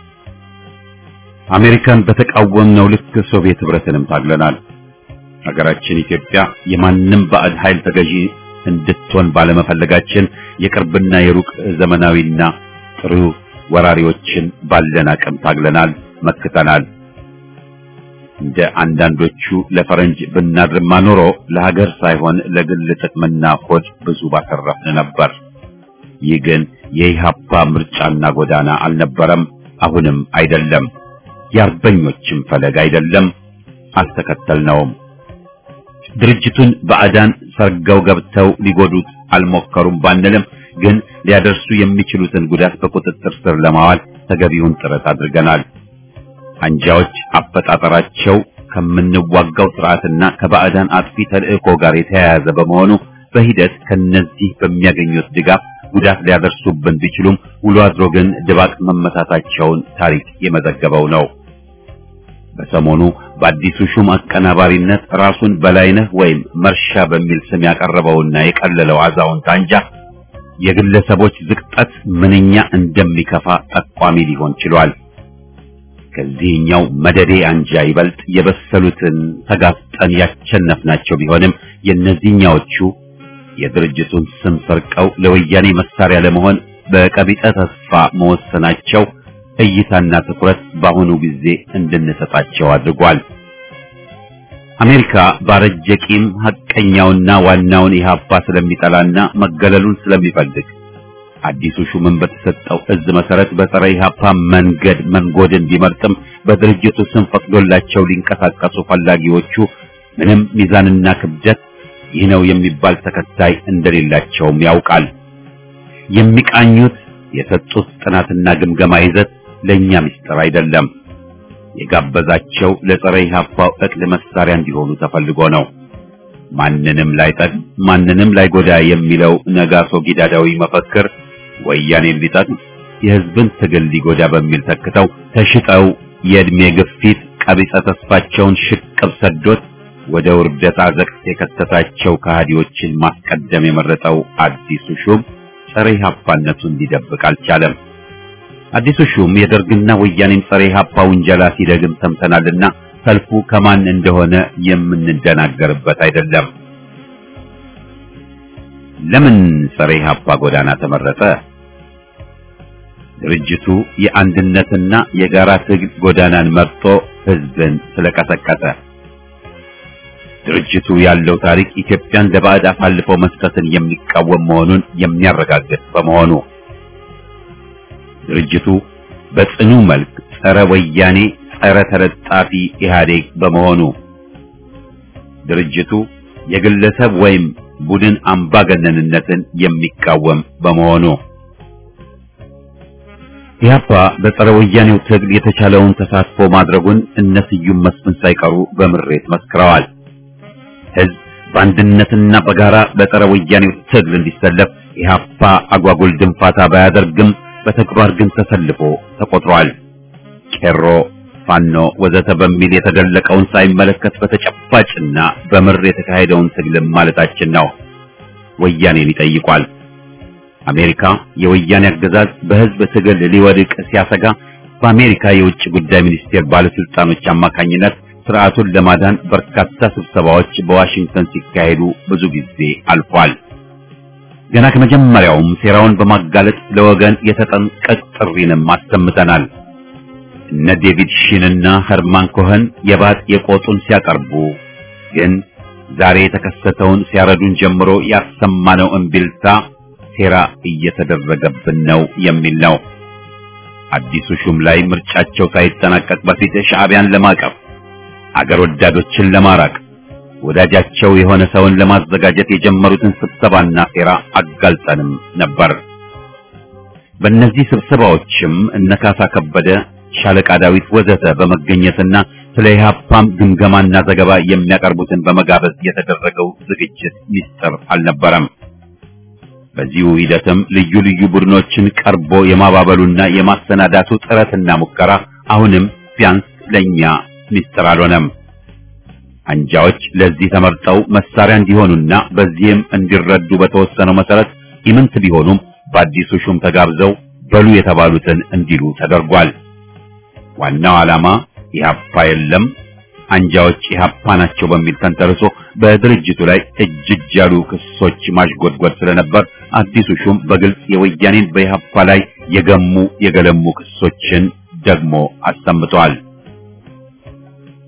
አሜሪካን በተቃወምነው ልክ ሶቪየት ህብረትንም ታግለናል። ሀገራችን ኢትዮጵያ የማንም ባዕድ ኃይል ተገዢ እንድትሆን ባለመፈለጋችን የቅርብና የሩቅ ዘመናዊና ጥሩ ወራሪዎችን ባለን አቅም ታግለናል፣ መክተናል። እንደ አንዳንዶቹ ለፈረንጅ ብናድርማ ኖሮ ለሀገር ሳይሆን ለግል ጥቅምና ሆድ ብዙ ባተረፍን ነበር። ይህ ግን የኢህአፓ ምርጫና ጎዳና አልነበረም፣ አሁንም አይደለም፣ የአርበኞችም ፈለግ አይደለም፣ አልተከተልነውም። ድርጅቱን ባዕዳን ሰርገው ገብተው ሊጎዱት አልሞከሩም ባንልም ግን ሊያደርሱ የሚችሉትን ጉዳት በቁጥጥር ስር ለማዋል ተገቢውን ጥረት አድርገናል። አንጃዎች አፈጣጠራቸው ከምንዋጋው ስርዓትና ከባዕዳን አጥፊ ተልእኮ ጋር የተያያዘ በመሆኑ በሂደት ከነዚህ በሚያገኙት ድጋፍ ጉዳት ሊያደርሱብን ቢችሉም ውሎ አድሮ ግን ድባቅ መመታታቸውን ታሪክ የመዘገበው ነው። በሰሞኑ በአዲሱ ሹም አቀናባሪነት ራሱን በላይነህ ወይም መርሻ በሚል ስም ያቀረበውና የቀለለው አዛውንት አንጃ የግለሰቦች ዝቅጠት ምንኛ እንደሚከፋ ጠቋሚ ሊሆን ችሏል። ከዚህኛው መደዴ አንጃ ይበልጥ የበሰሉትን ተጋፍጠን ያቸነፍናቸው ቢሆንም የእነዚህኛዎቹ የድርጅቱን ስም ሰርቀው ለወያኔ መሳሪያ ለመሆን በቀቢጠ ተስፋ መወሰናቸው እይታና ትኩረት በአሁኑ ጊዜ እንድንሰጣቸው አድርጓል። አሜሪካ ባረጀ ቂም ሐቀኛውና ዋናውን ኢህአፓ ስለሚጠላና መገለሉን ስለሚፈልግ አዲሱ ሹምን በተሰጠው እዝ መሰረት በጸረ ኢህአፓ መንገድ መንጎድን ቢመርጥም በድርጅቱ ስም ፈቅዶላቸው ሊንቀሳቀሱ ፈላጊዎቹ ምንም ሚዛንና ክብደት ይህ ነው የሚባል ተከታይ እንደሌላቸውም ያውቃል። የሚቃኙት የሰጡት ጥናትና ግምገማ ይዘት ለኛ ምስጢር አይደለም። የጋበዛቸው ለጸረ ኢህአፓው እቅድ መሳሪያ እንዲሆኑ ተፈልጎ ነው። ማንንም ላይጠቅም ማንንም ላይጎዳ የሚለው ነጋሶ ጊዳዳዊ መፈክር ወያኔን ሊጠቅም የህዝብን ትግል ሊጎዳ በሚል ተክተው ተሽጠው የእድሜ ግፊት ቀቢጸ ተስፋቸውን ሽቅብ ሰዶት ወደ ውርደት አዘቅት የከተታቸው ከሃዲዎችን ማስቀደም የመረጠው አዲሱ ሹም ጸረ ኢህአፓነቱን ሊደብቅ አልቻለም። አዲሱ ሹም የደርግና ወያኔን ጸረ ኢህአፓ ውንጀላ ሲደግም ሰምተናልና ሰልፉ ከማን እንደሆነ የምንደናገርበት አይደለም። ለምን ጸረ ኢህአፓ ጎዳና ተመረጠ? ድርጅቱ የአንድነትና የጋራ ትግል ጎዳናን መርጦ ህዝብን ስለቀሰቀሰ። ድርጅቱ ያለው ታሪክ ኢትዮጵያን ለባዕድ አሳልፎ መስጠትን የሚቃወም መሆኑን የሚያረጋግጥ በመሆኑ ድርጅቱ በጽኑ መልክ ጸረ ወያኔ፣ ጸረ ተለጣፊ ኢህአዴግ በመሆኑ ድርጅቱ የግለሰብ ወይም ቡድን አምባገነንነትን የሚቃወም በመሆኑ ኢህአፓ በጸረ ወያኔው ትግል የተቻለውን ተሳትፎ ማድረጉን እነ ስዩም መስፍን ሳይቀሩ በምሬት መስክረዋል። ህዝብ በአንድነትና በጋራ በጸረ ወያኔው ትግል እንዲሰለፍ ኢህአፓ አጓጉል ድንፋታ ባያደርግም በተግባር ግን ተሰልፎ ተቆጥሯል። ቄሮ፣ ፋኖ ወዘተ በሚል የተደለቀውን ሳይመለከት በተጨባጭና በምር የተካሄደውን ትግልም ማለታችን ነው። ወያኔን ይጠይቋል። አሜሪካ የወያኔ አገዛዝ በህዝብ ትግል ሊወድቅ ሲያሰጋ በአሜሪካ የውጭ ጉዳይ ሚኒስቴር ባለስልጣኖች አማካኝነት ስርዓቱን ለማዳን በርካታ ስብሰባዎች በዋሽንግተን ሲካሄዱ ብዙ ጊዜ አልፏል። ገና ከመጀመሪያውም ሴራውን በማጋለጥ ለወገን የተጠንቀቅ ጥሪንም አሰምተናል። እነ ዴቪድ ሺንና ኸርማን ኮኸን የባጥ የቆጡን ሲያቀርቡ ግን ዛሬ የተከሰተውን ሲያረዱን ጀምሮ ያሰማነው እምቢልታ ሴራ እየተደረገብን ነው የሚል ነው። አዲሱ ሹም ላይ ምርጫቸው ሳይጠናቀቅ በፊት ሻዕቢያን ለማቀፍ አገር ወዳዶችን ለማራቅ ወዳጃቸው የሆነ ሰውን ለማዘጋጀት የጀመሩትን ስብሰባና ሴራ አጋልጠንም ነበር። በእነዚህ ስብሰባዎችም እነ ካሳ ከበደ፣ ሻለቃ ዳዊት ወዘተ በመገኘትና ስለ ኢህአፓም ግምገማና ዘገባ የሚያቀርቡትን በመጋበዝ የተደረገው ዝግጅት ሚስጥር አልነበረም። በዚሁ ሂደትም ልዩ ልዩ ቡድኖችን ቀርቦ የማባበሉና የማሰናዳቱ ጥረትና ሙከራ አሁንም ቢያንስ ለኛ ሚስጥር አልሆነም። አንጃዎች ለዚህ ተመርጠው መሳሪያ እንዲሆኑና በዚህም እንዲረዱ በተወሰነው መሰረት ኢምንት ቢሆኑም በአዲሱ ሹም ተጋብዘው በሉ የተባሉትን እንዲሉ ተደርጓል። ዋናው ዓላማ ኢህአፓ የለም አንጃዎች ኢህአፓ ናቸው በሚል ተንተርሶ በድርጅቱ ላይ እጅ እጅ ያሉ ክሶች ማሽጎድጎድ ስለነበር አዲሱ ሹም በግልጽ የወያኔን በኢህአፓ ላይ የገሙ የገለሙ ክሶችን ደግሞ አሰምተዋል።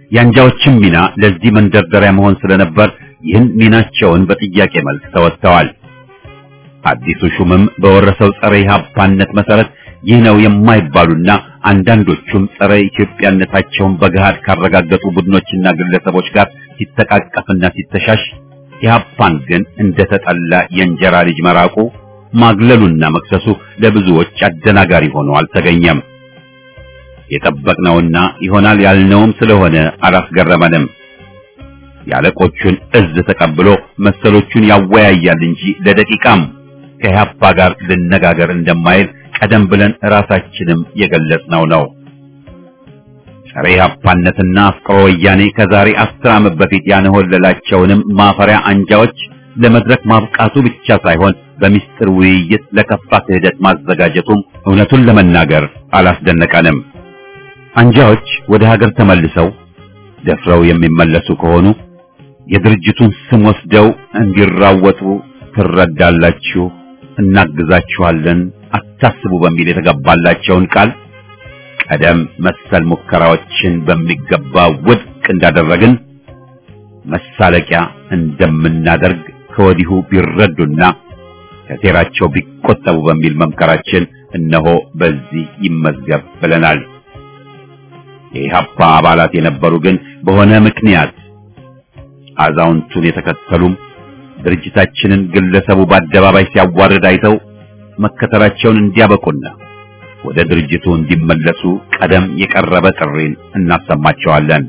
የአንጃዎችም ሚና ለዚህ መንደርደሪያ መሆን ስለነበር ይህን ሚናቸውን በጥያቄ መልክ ተወጥተዋል። አዲሱ ሹምም በወረሰው ጸረ ኢህአፓነት መሰረት ይህ ነው የማይባሉና አንዳንዶቹም ጸረ ኢትዮጵያነታቸውን በገሃድ ካረጋገጡ ቡድኖችና ግለሰቦች ጋር ሲተቃቀፍና ሲተሻሽ ኢህአፓን ግን እንደተጠላ የእንጀራ ልጅ መራቁ ማግለሉና መክሰሱ ለብዙዎች አደናጋሪ ሆኖ አልተገኘም። የጠበቅነውና ይሆናል ያልነውም ስለሆነ አላስገረመንም። የአለቆቹን እዝ ተቀብሎ መሰሎቹን ያወያያል እንጂ ለደቂቃም ከኢህአፓ ጋር ልነጋገር እንደማይል ቀደም ብለን ራሳችንም የገለጽነው ነው። ጸረ ኢህአፓነትና አፍቅሮ ወያኔ ከዛሬ አስር ዓመት በፊት ያነሆለላቸውንም ማፈሪያ አንጃዎች ለመድረክ ማብቃቱ ብቻ ሳይሆን በሚስጥር ውይይት ለከፋ ክህደት ማዘጋጀቱም እውነቱን ለመናገር አላስደነቀንም። አንጃዎች ወደ ሀገር ተመልሰው ደፍረው የሚመለሱ ከሆኑ የድርጅቱን ስም ወስደው እንዲራወጡ ትረዳላችሁ፣ እናግዛችኋለን፣ አታስቡ በሚል የተገባላቸውን ቃል ቀደም መሰል ሙከራዎችን በሚገባ ውድቅ እንዳደረግን መሳለቂያ እንደምናደርግ ከወዲሁ ቢረዱና ከሴራቸው ቢቆጠቡ በሚል መምከራችን እነሆ በዚህ ይመዝገብ ብለናል። የኢህአፓ አባላት የነበሩ ግን በሆነ ምክንያት አዛውንቱን የተከተሉም ድርጅታችንን ግለሰቡ በአደባባይ ሲያዋርድ አይተው መከተላቸውን እንዲያበቁና ወደ ድርጅቱ እንዲመለሱ ቀደም የቀረበ ጥሪን እናሰማቸዋለን።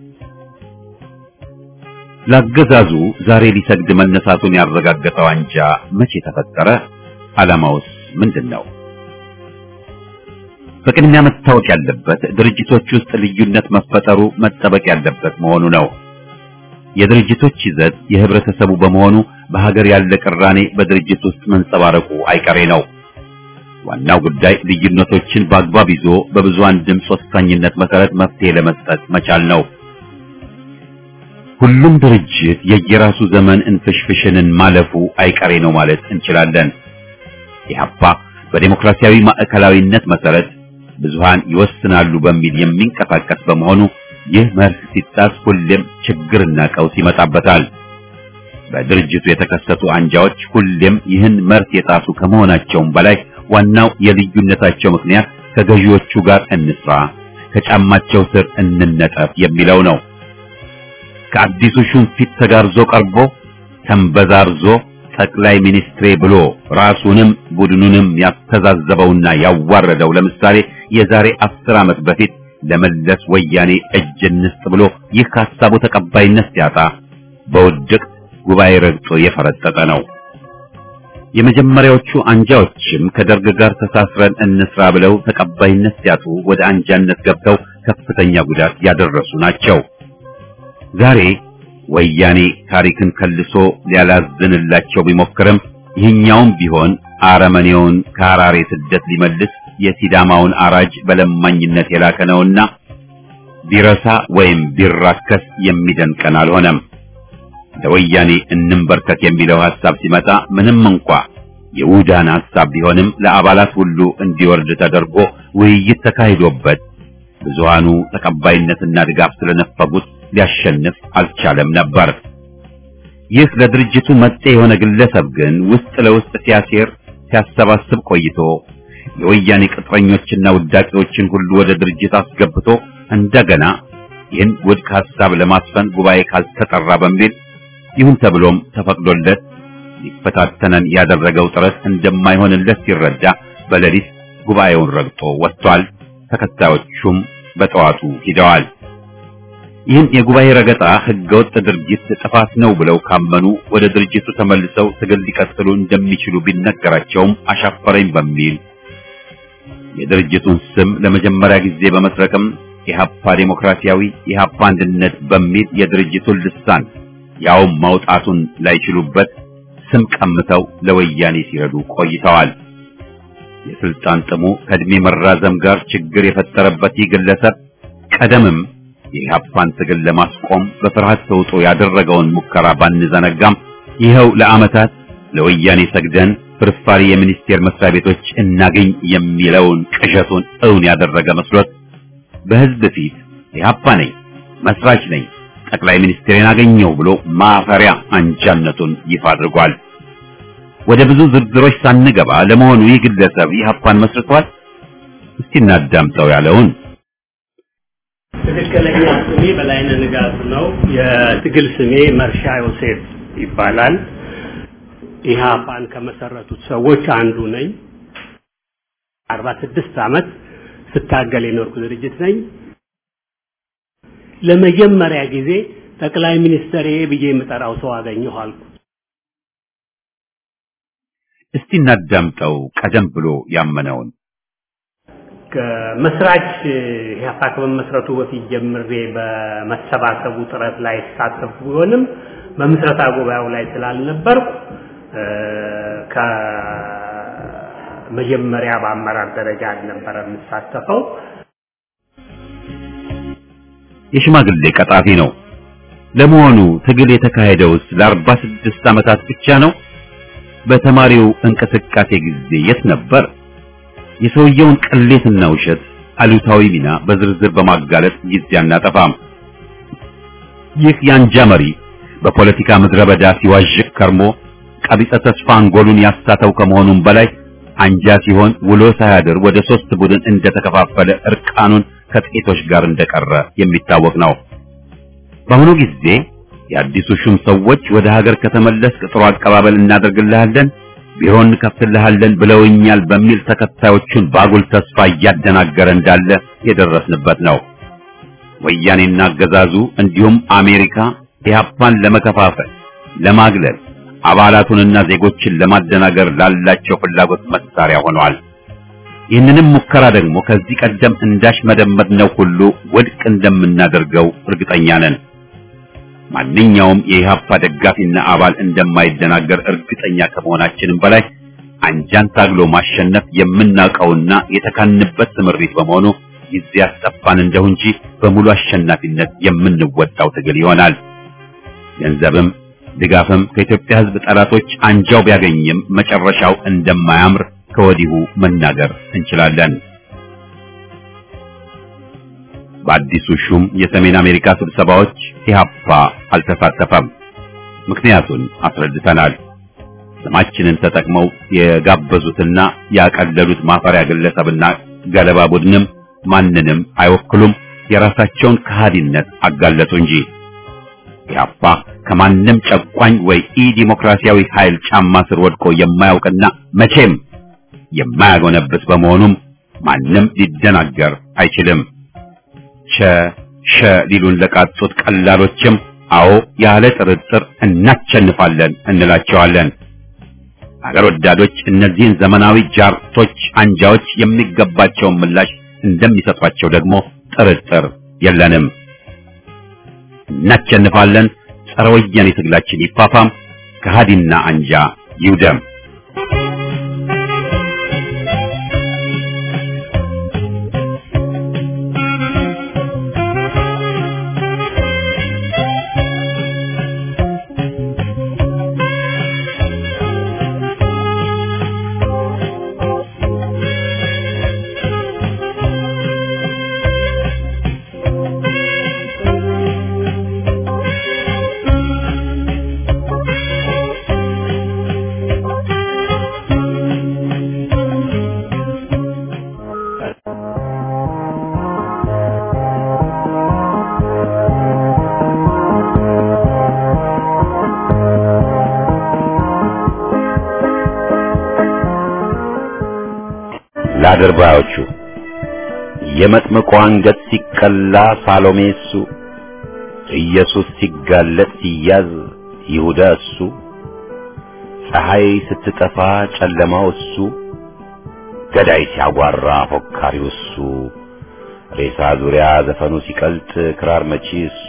ለአገዛዙ ዛሬ ሊሰግድ መነሳቱን ያረጋገጠው አንጃ መቼ ተፈጠረ? ዓላማውስ ምንድን ነው? በቅድሚያ መታወቅ ያለበት ድርጅቶች ውስጥ ልዩነት መፈጠሩ መጠበቅ ያለበት መሆኑ ነው። የድርጅቶች ይዘት የህብረተሰቡ በመሆኑ በሀገር ያለ ቅራኔ በድርጅት ውስጥ መንጸባረቁ አይቀሬ ነው። ዋናው ጉዳይ ልዩነቶችን በአግባብ ይዞ በብዙሃን ድምፅ ወሳኝነት መሰረት መፍትሄ ለመስጠት መቻል ነው። ሁሉም ድርጅት የየራሱ ዘመን እንፍሽፍሽንን ማለፉ አይቀሬ ነው ማለት እንችላለን። ኢህአፓ በዴሞክራሲያዊ ማዕከላዊነት መሰረት ብዙሃን ይወስናሉ በሚል የሚንቀሳቀስ በመሆኑ ይህ መርህ ሲጣስ ሁሌም ችግርና ቀውስ ይመጣበታል። በድርጅቱ የተከሰቱ አንጃዎች ሁሌም ይህን መርህ የጣሱ ከመሆናቸውም በላይ ዋናው የልዩነታቸው ምክንያት ከገዢዎቹ ጋር እንስራ፣ ከጫማቸው ስር እንነጠፍ የሚለው ነው። ከአዲሱ ሹም ፊት ተጋርዞ ቀርቦ ተንበዛርዞ ጠቅላይ ሚኒስትሬ ብሎ ራሱንም ቡድኑንም ያስተዛዘበውና ያዋረደው ለምሳሌ የዛሬ አስር ዓመት በፊት ለመለስ ወያኔ እጅ እንስጥ ብሎ ይህ ከሀሳቡ ተቀባይነት ሲያጣ በውድቅ ጉባኤ ረግጦ የፈረጠጠ ነው። የመጀመሪያዎቹ አንጃዎችም ከደርግ ጋር ተሳስረን እንስራ ብለው ተቀባይነት ሲያጡ ወደ አንጃነት ገብተው ከፍተኛ ጉዳት ያደረሱ ናቸው። ዛሬ ወያኔ ታሪክን ከልሶ ሊያላዝንላቸው ቢሞክርም ይህኛውም ቢሆን አረመኔውን ከሐራሬ ስደት ሊመልስ የሲዳማውን አራጅ በለማኝነት የላከ ነውና ቢረሳ ወይም ቢራከስ የሚደንቀን አልሆነም። ለወያኔ እንንበርከክ የሚለው ሐሳብ ሲመጣ ምንም እንኳ የውዳን ሐሳብ ቢሆንም ለአባላት ሁሉ እንዲወርድ ተደርጎ ውይይት ተካሂዶበት ብዙሃኑ ተቀባይነትና ድጋፍ ስለነፈጉት ሊያሸንፍ አልቻለም ነበር። ይህ ለድርጅቱ መጤ የሆነ ግለሰብ ግን ውስጥ ለውስጥ ሲያሴር ሲያሰባስብ ቆይቶ የወያኔ ቅጥረኞችና ውዳቂዎችን ሁሉ ወደ ድርጅት አስገብቶ እንደገና ይህን ውድቅ ሐሳብ ለማስፈን ጉባኤ ካልተጠራ በሚል ይሁን ተብሎም ተፈቅዶለት ሊፈታተነን ያደረገው ጥረት እንደማይሆንለት ሲረዳ በሌሊት ጉባኤውን ረግጦ ወጥቷል። ተከታዮቹም በጠዋቱ ሂደዋል። ይህን የጉባኤ ረገጣ ህገወጥ ድርጊት ጥፋት ነው ብለው ካመኑ ወደ ድርጅቱ ተመልሰው ትግል ሊቀጥሉ እንደሚችሉ ቢነገራቸውም አሻፈረኝ በሚል የድርጅቱን ስም ለመጀመሪያ ጊዜ በመስረቅም ኢህአፓ ዴሞክራሲያዊ ኢህአፓ አንድነት በሚል የድርጅቱን ልሳን ያውም ማውጣቱን ላይችሉበት ስም ቀምተው ለወያኔ ሲረዱ ቆይተዋል። የስልጣን ጥሙ ከእድሜ መራዘም ጋር ችግር የፈጠረበት ይህ ግለሰብ ቀደምም የኢህአፓን ትግል ለማስቆም በፍርሃት ተውጦ ያደረገውን ሙከራ ባንዘነጋም ይኸው ለዓመታት ለወያኔ ሰግደን ፍርፋሪ የሚኒስቴር መስሪያ ቤቶች እናገኝ የሚለውን ቅዠቱን እውን ያደረገ መስሎት በህዝብ ፊት ኢህአፓ ነኝ መስራች ነኝ፣ ጠቅላይ ሚኒስትሬን አገኘው ብሎ ማፈሪያ አንጃነቱን ይፋ አድርጓል። ወደ ብዙ ዝርዝሮች ሳንገባ ለመሆኑ ይህ ግለሰብ ኢህአፓን መስርቷል? እስቲ እናዳምጠው ያለውን ትክክለኛ ስሜ በላይነህ ንጋቱ ነው። የትግል ስሜ መርሻ ዮሴፍ ይባላል። ኢህአፓን ከመሰረቱት ሰዎች አንዱ ነኝ። አርባ ስድስት ዓመት ስታገል የኖርኩ ድርጅት ነኝ። ለመጀመሪያ ጊዜ ጠቅላይ ሚኒስትር ብዬ የምጠራው ሰው አገኘሁ አልኩ። እስቲ እናዳምጠው ቀደም ብሎ ያመነውን ከመስራች ኢህአፓ ከመመስረቱ በፊት ጀምሬ በመሰባሰቡ ጥረት ላይ ተሳተፉ ቢሆንም በምስረታ ጉባኤው ላይ ስላልነበርኩ ከመጀመሪያ በአመራር ደረጃ አልነበረ የምሳተፈው። የሽማግሌ ቀጣፊ ነው። ለመሆኑ ትግል የተካሄደውስ ለአርባ ስድስት ዓመታት ብቻ ነው? በተማሪው እንቅስቃሴ ጊዜ የት ነበር? የሰውየውን ቅሌትና ውሸት አሉታዊ ሚና በዝርዝር በማጋለጥ ጊዜ አናጠፋም። ይህ የአንጃ መሪ በፖለቲካ ምድረ በዳ ሲዋዥቅ ከርሞ ቀቢጸ ተስፋ አንጎሉን ያሳተው ከመሆኑም በላይ አንጃ ሲሆን ውሎ ሳያድር ወደ ሶስት ቡድን እንደተከፋፈለ እርቃኑን ከጥቂቶች ጋር እንደቀረ የሚታወቅ ነው። በአሁኑ ጊዜ የአዲሱ ሹም ሰዎች ወደ ሀገር ከተመለስክ ጥሩ አቀባበል እናደርግልሃለን፣ ቢሮ እንከፍትልሃለን ብለውኛል በሚል ተከታዮቹን ባጉል ተስፋ እያደናገረ እንዳለ የደረስንበት ነው። ወያኔና አገዛዙ እንዲሁም አሜሪካ ኢህአፓን ለመከፋፈል፣ ለማግለል አባላቱንና ዜጎችን ለማደናገር ላላቸው ፍላጎት መሳሪያ ሆነዋል። ይህንንም ሙከራ ደግሞ ከዚህ ቀደም እንዳሽ መደመጥነው ሁሉ ውድቅ እንደምናደርገው እርግጠኛ ነን። ማንኛውም የኢህአፓ ደጋፊና አባል እንደማይደናገር እርግጠኛ ከመሆናችንም በላይ አንጃን ታግሎ ማሸነፍ የምናውቀውና የተካንበት ስምሪት በመሆኑ ጊዜ ያስጠፋን እንደው እንጂ በሙሉ አሸናፊነት የምንወጣው ትግል ይሆናል። ገንዘብም ድጋፍም ከኢትዮጵያ ሕዝብ ጠላቶች አንጃው ቢያገኝም መጨረሻው እንደማያምር ከወዲሁ መናገር እንችላለን። በአዲሱ ሹም የሰሜን አሜሪካ ስብሰባዎች ኢህአፓ አልተሳተፈም። ምክንያቱን አስረድተናል። ስማችንን ተጠቅመው የጋበዙትና ያቀለሉት ማፈሪያ ግለሰብና ገለባ ቡድንም ማንንም አይወክሉም። የራሳቸውን ከሃዲነት አጋለጡ እንጂ ኢህአፓ ከማንም ጨቋኝ ወይ ኢ ዲሞክራሲያዊ ኃይል ጫማ ስር ወድቆ የማያውቅና መቼም የማያጎነብስ በመሆኑም ማንም ሊደናገር አይችልም። ሸ ሸ ሊሉን ለቃጡት ቀላሎችም አዎ ያለ ጥርጥር እናቸንፋለን እንላቸዋለን። አገር ወዳዶች እነዚህን ዘመናዊ ጃርቶች አንጃዎች የሚገባቸውን ምላሽ እንደሚሰጧቸው ደግሞ ጥርጥር የለንም። እናቸንፋለን። ጸረ ወያኔ ትግላችን ይፋፋም፣ ከሃዲና አንጃ ይውደም። ለአድርባዮቹ የመጥምቁ አንገት ሲቀላ ሳሎሜ እሱ፣ ኢየሱስ ሲጋለጥ ሲያዝ ይሁዳ እሱ፣ ፀሐይ ስትጠፋ ጨለማው እሱ፣ ገዳይ ሲያጓራ ፎካሪው እሱ፣ ሬሳ ዙሪያ ዘፈኑ ሲቀልጥ ክራር መቺ እሱ፣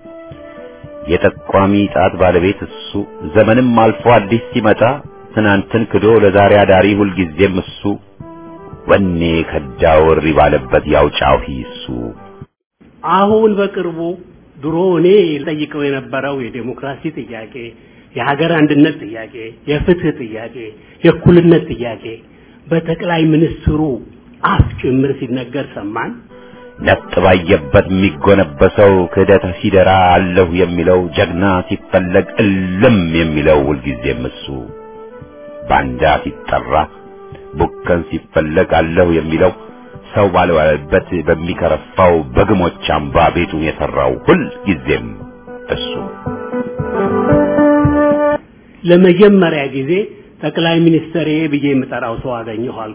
የጠቋሚ ጣት ባለቤት እሱ፣ ዘመንም አልፎ አዲስ ሲመጣ ትናንትን ክዶ ለዛሬ አዳሪ ሁልጊዜም እሱ ወኔ ከዳው እሪ ባለበት ያው ጫሂ እሱ። አሁን በቅርቡ ድሮ እኔ ጠይቀው የነበረው የዴሞክራሲ ጥያቄ፣ የሀገር አንድነት ጥያቄ፣ የፍትህ ጥያቄ፣ የእኩልነት ጥያቄ በጠቅላይ ሚኒስትሩ አፍ ጭምር ሲነገር ሰማን። ነጥ ባየበት የሚጎነበሰው ክህደት ሲደራ አለሁ የሚለው ጀግና ሲፈለግ እልም የሚለው ሁልጊዜም እሱ ባንዳ ሲጠራ ቡከን ሲፈለግ አለሁ የሚለው ሰው ባልዋለበት በሚከረፋው በግሞች አምባ ቤቱን የሰራው ሁልጊዜም እሱ ለመጀመሪያ ጊዜ ጠቅላይ ሚኒስትር ብዬ የምጠራው ሰው አገኘኋል።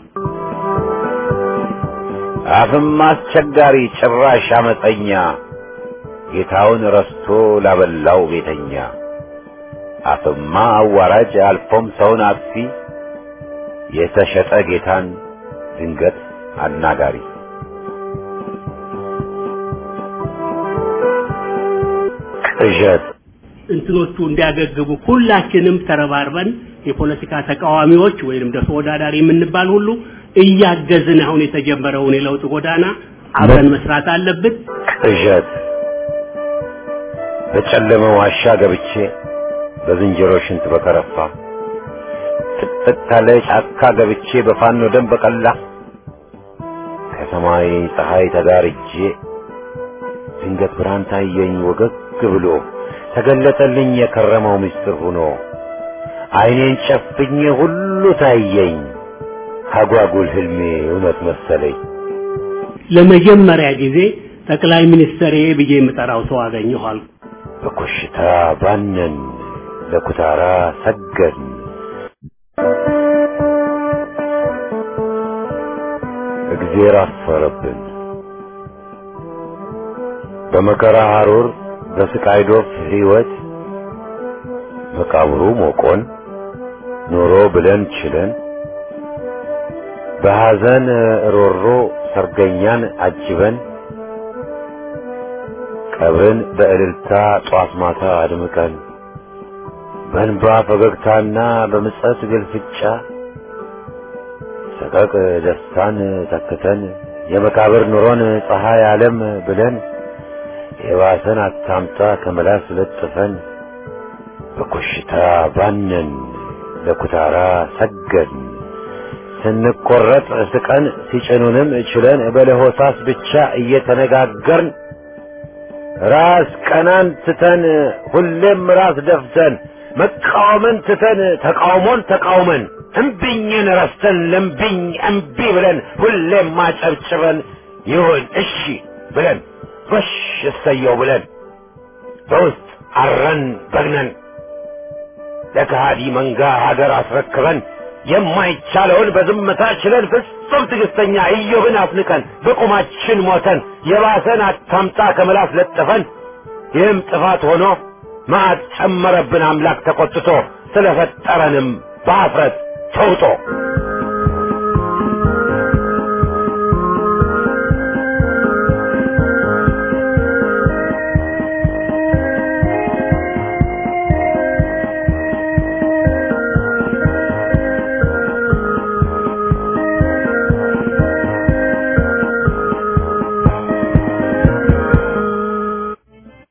አፍም አስቸጋሪ ጭራሽ አመፀኛ ጌታውን ረስቶ ላበላው ቤተኛ አፍማ አዋራጅ አልፎም ሰውን አጥፊ የተሸጠ ጌታን ድንገት አናጋሪ ቅዠት እንትኖቹ እንዲያገግቡ ሁላችንም ተረባርበን የፖለቲካ ተቃዋሚዎች ወይንም ደግሞ ተወዳዳሪ የምንባል ሁሉ እያገዝን አሁን የተጀመረውን የለውጥ ጎዳና አብረን መስራት አለብን። ቅዠት በጨለመ ዋሻ ገብቼ በዝንጀሮ ሽንት በከረፋ ጥቅጥቅ ካለ ጫካ ገብቼ በፋኖ ደም በቀላ ከሰማይ ፀሐይ ተጋርጄ ድንገት ብርሃን ታየኝ ወገግ ብሎ ተገለጠልኝ የከረመው ምስጢር ሆኖ አይኔን ጨፍኜ ሁሉ ታየኝ አጓጉል ህልሜ እውነት መሰለኝ። ለመጀመሪያ ጊዜ ጠቅላይ ሚኒስትር ብዬ የምጠራው ሰው አገኘኋል። በኮሽታ ባነን ለኩታራ ሰገን እግዜር አፈረብን በመከራ ሐሩር በስቃይ ዶፍ ሕይወት መቃብሩ ሞቆን ኖሮ ብለን ችለን በሐዘን ሮሮ ሰርገኛን አጅበን ቀብርን በእልልታ ጧት ማታ አድምቀን በእንባ ፈገግታና በምጸት ግልፍጫ ሰቀቅ ደስታን ተክተን የመቃብር ኑሮን ፀሐይ ዓለም ብለን የባሰን አታምጣ ከመላስ ለጥፈን በኮሽታ ባነን ለኩታራ ሰገን ስንቆረጥ ስቀን ሲጭኑንም ችለን በለሆሳስ ብቻ እየተነጋገርን ራስ ቀናን ትተን ሁሌም ራስ ደፍተን መቃወምን ትተን ተቃውሞን ተቃውመን እምቢኝን ረስተን ለምቢኝ እምቢ ብለን ሁሌም ማጨብጭበን ይሁን እሺ ብለን ጎሽ እሰየው ብለን በውስጥ አረን በግነን ለከሃዲ መንጋ ሀገር አስረክበን የማይቻለውን በዝምታ ችለን ፍጹም ትዕግስተኛ ኢዮብን አፍንቀን በቁማችን ሞተን የባሰን አታምጣ ከምላስ ለጥፈን ይህም ጥፋት ሆኖ መዓት ጨመረብን አምላክ ተቆጥቶ ስለፈጠረንም በአፍረት ተውጦ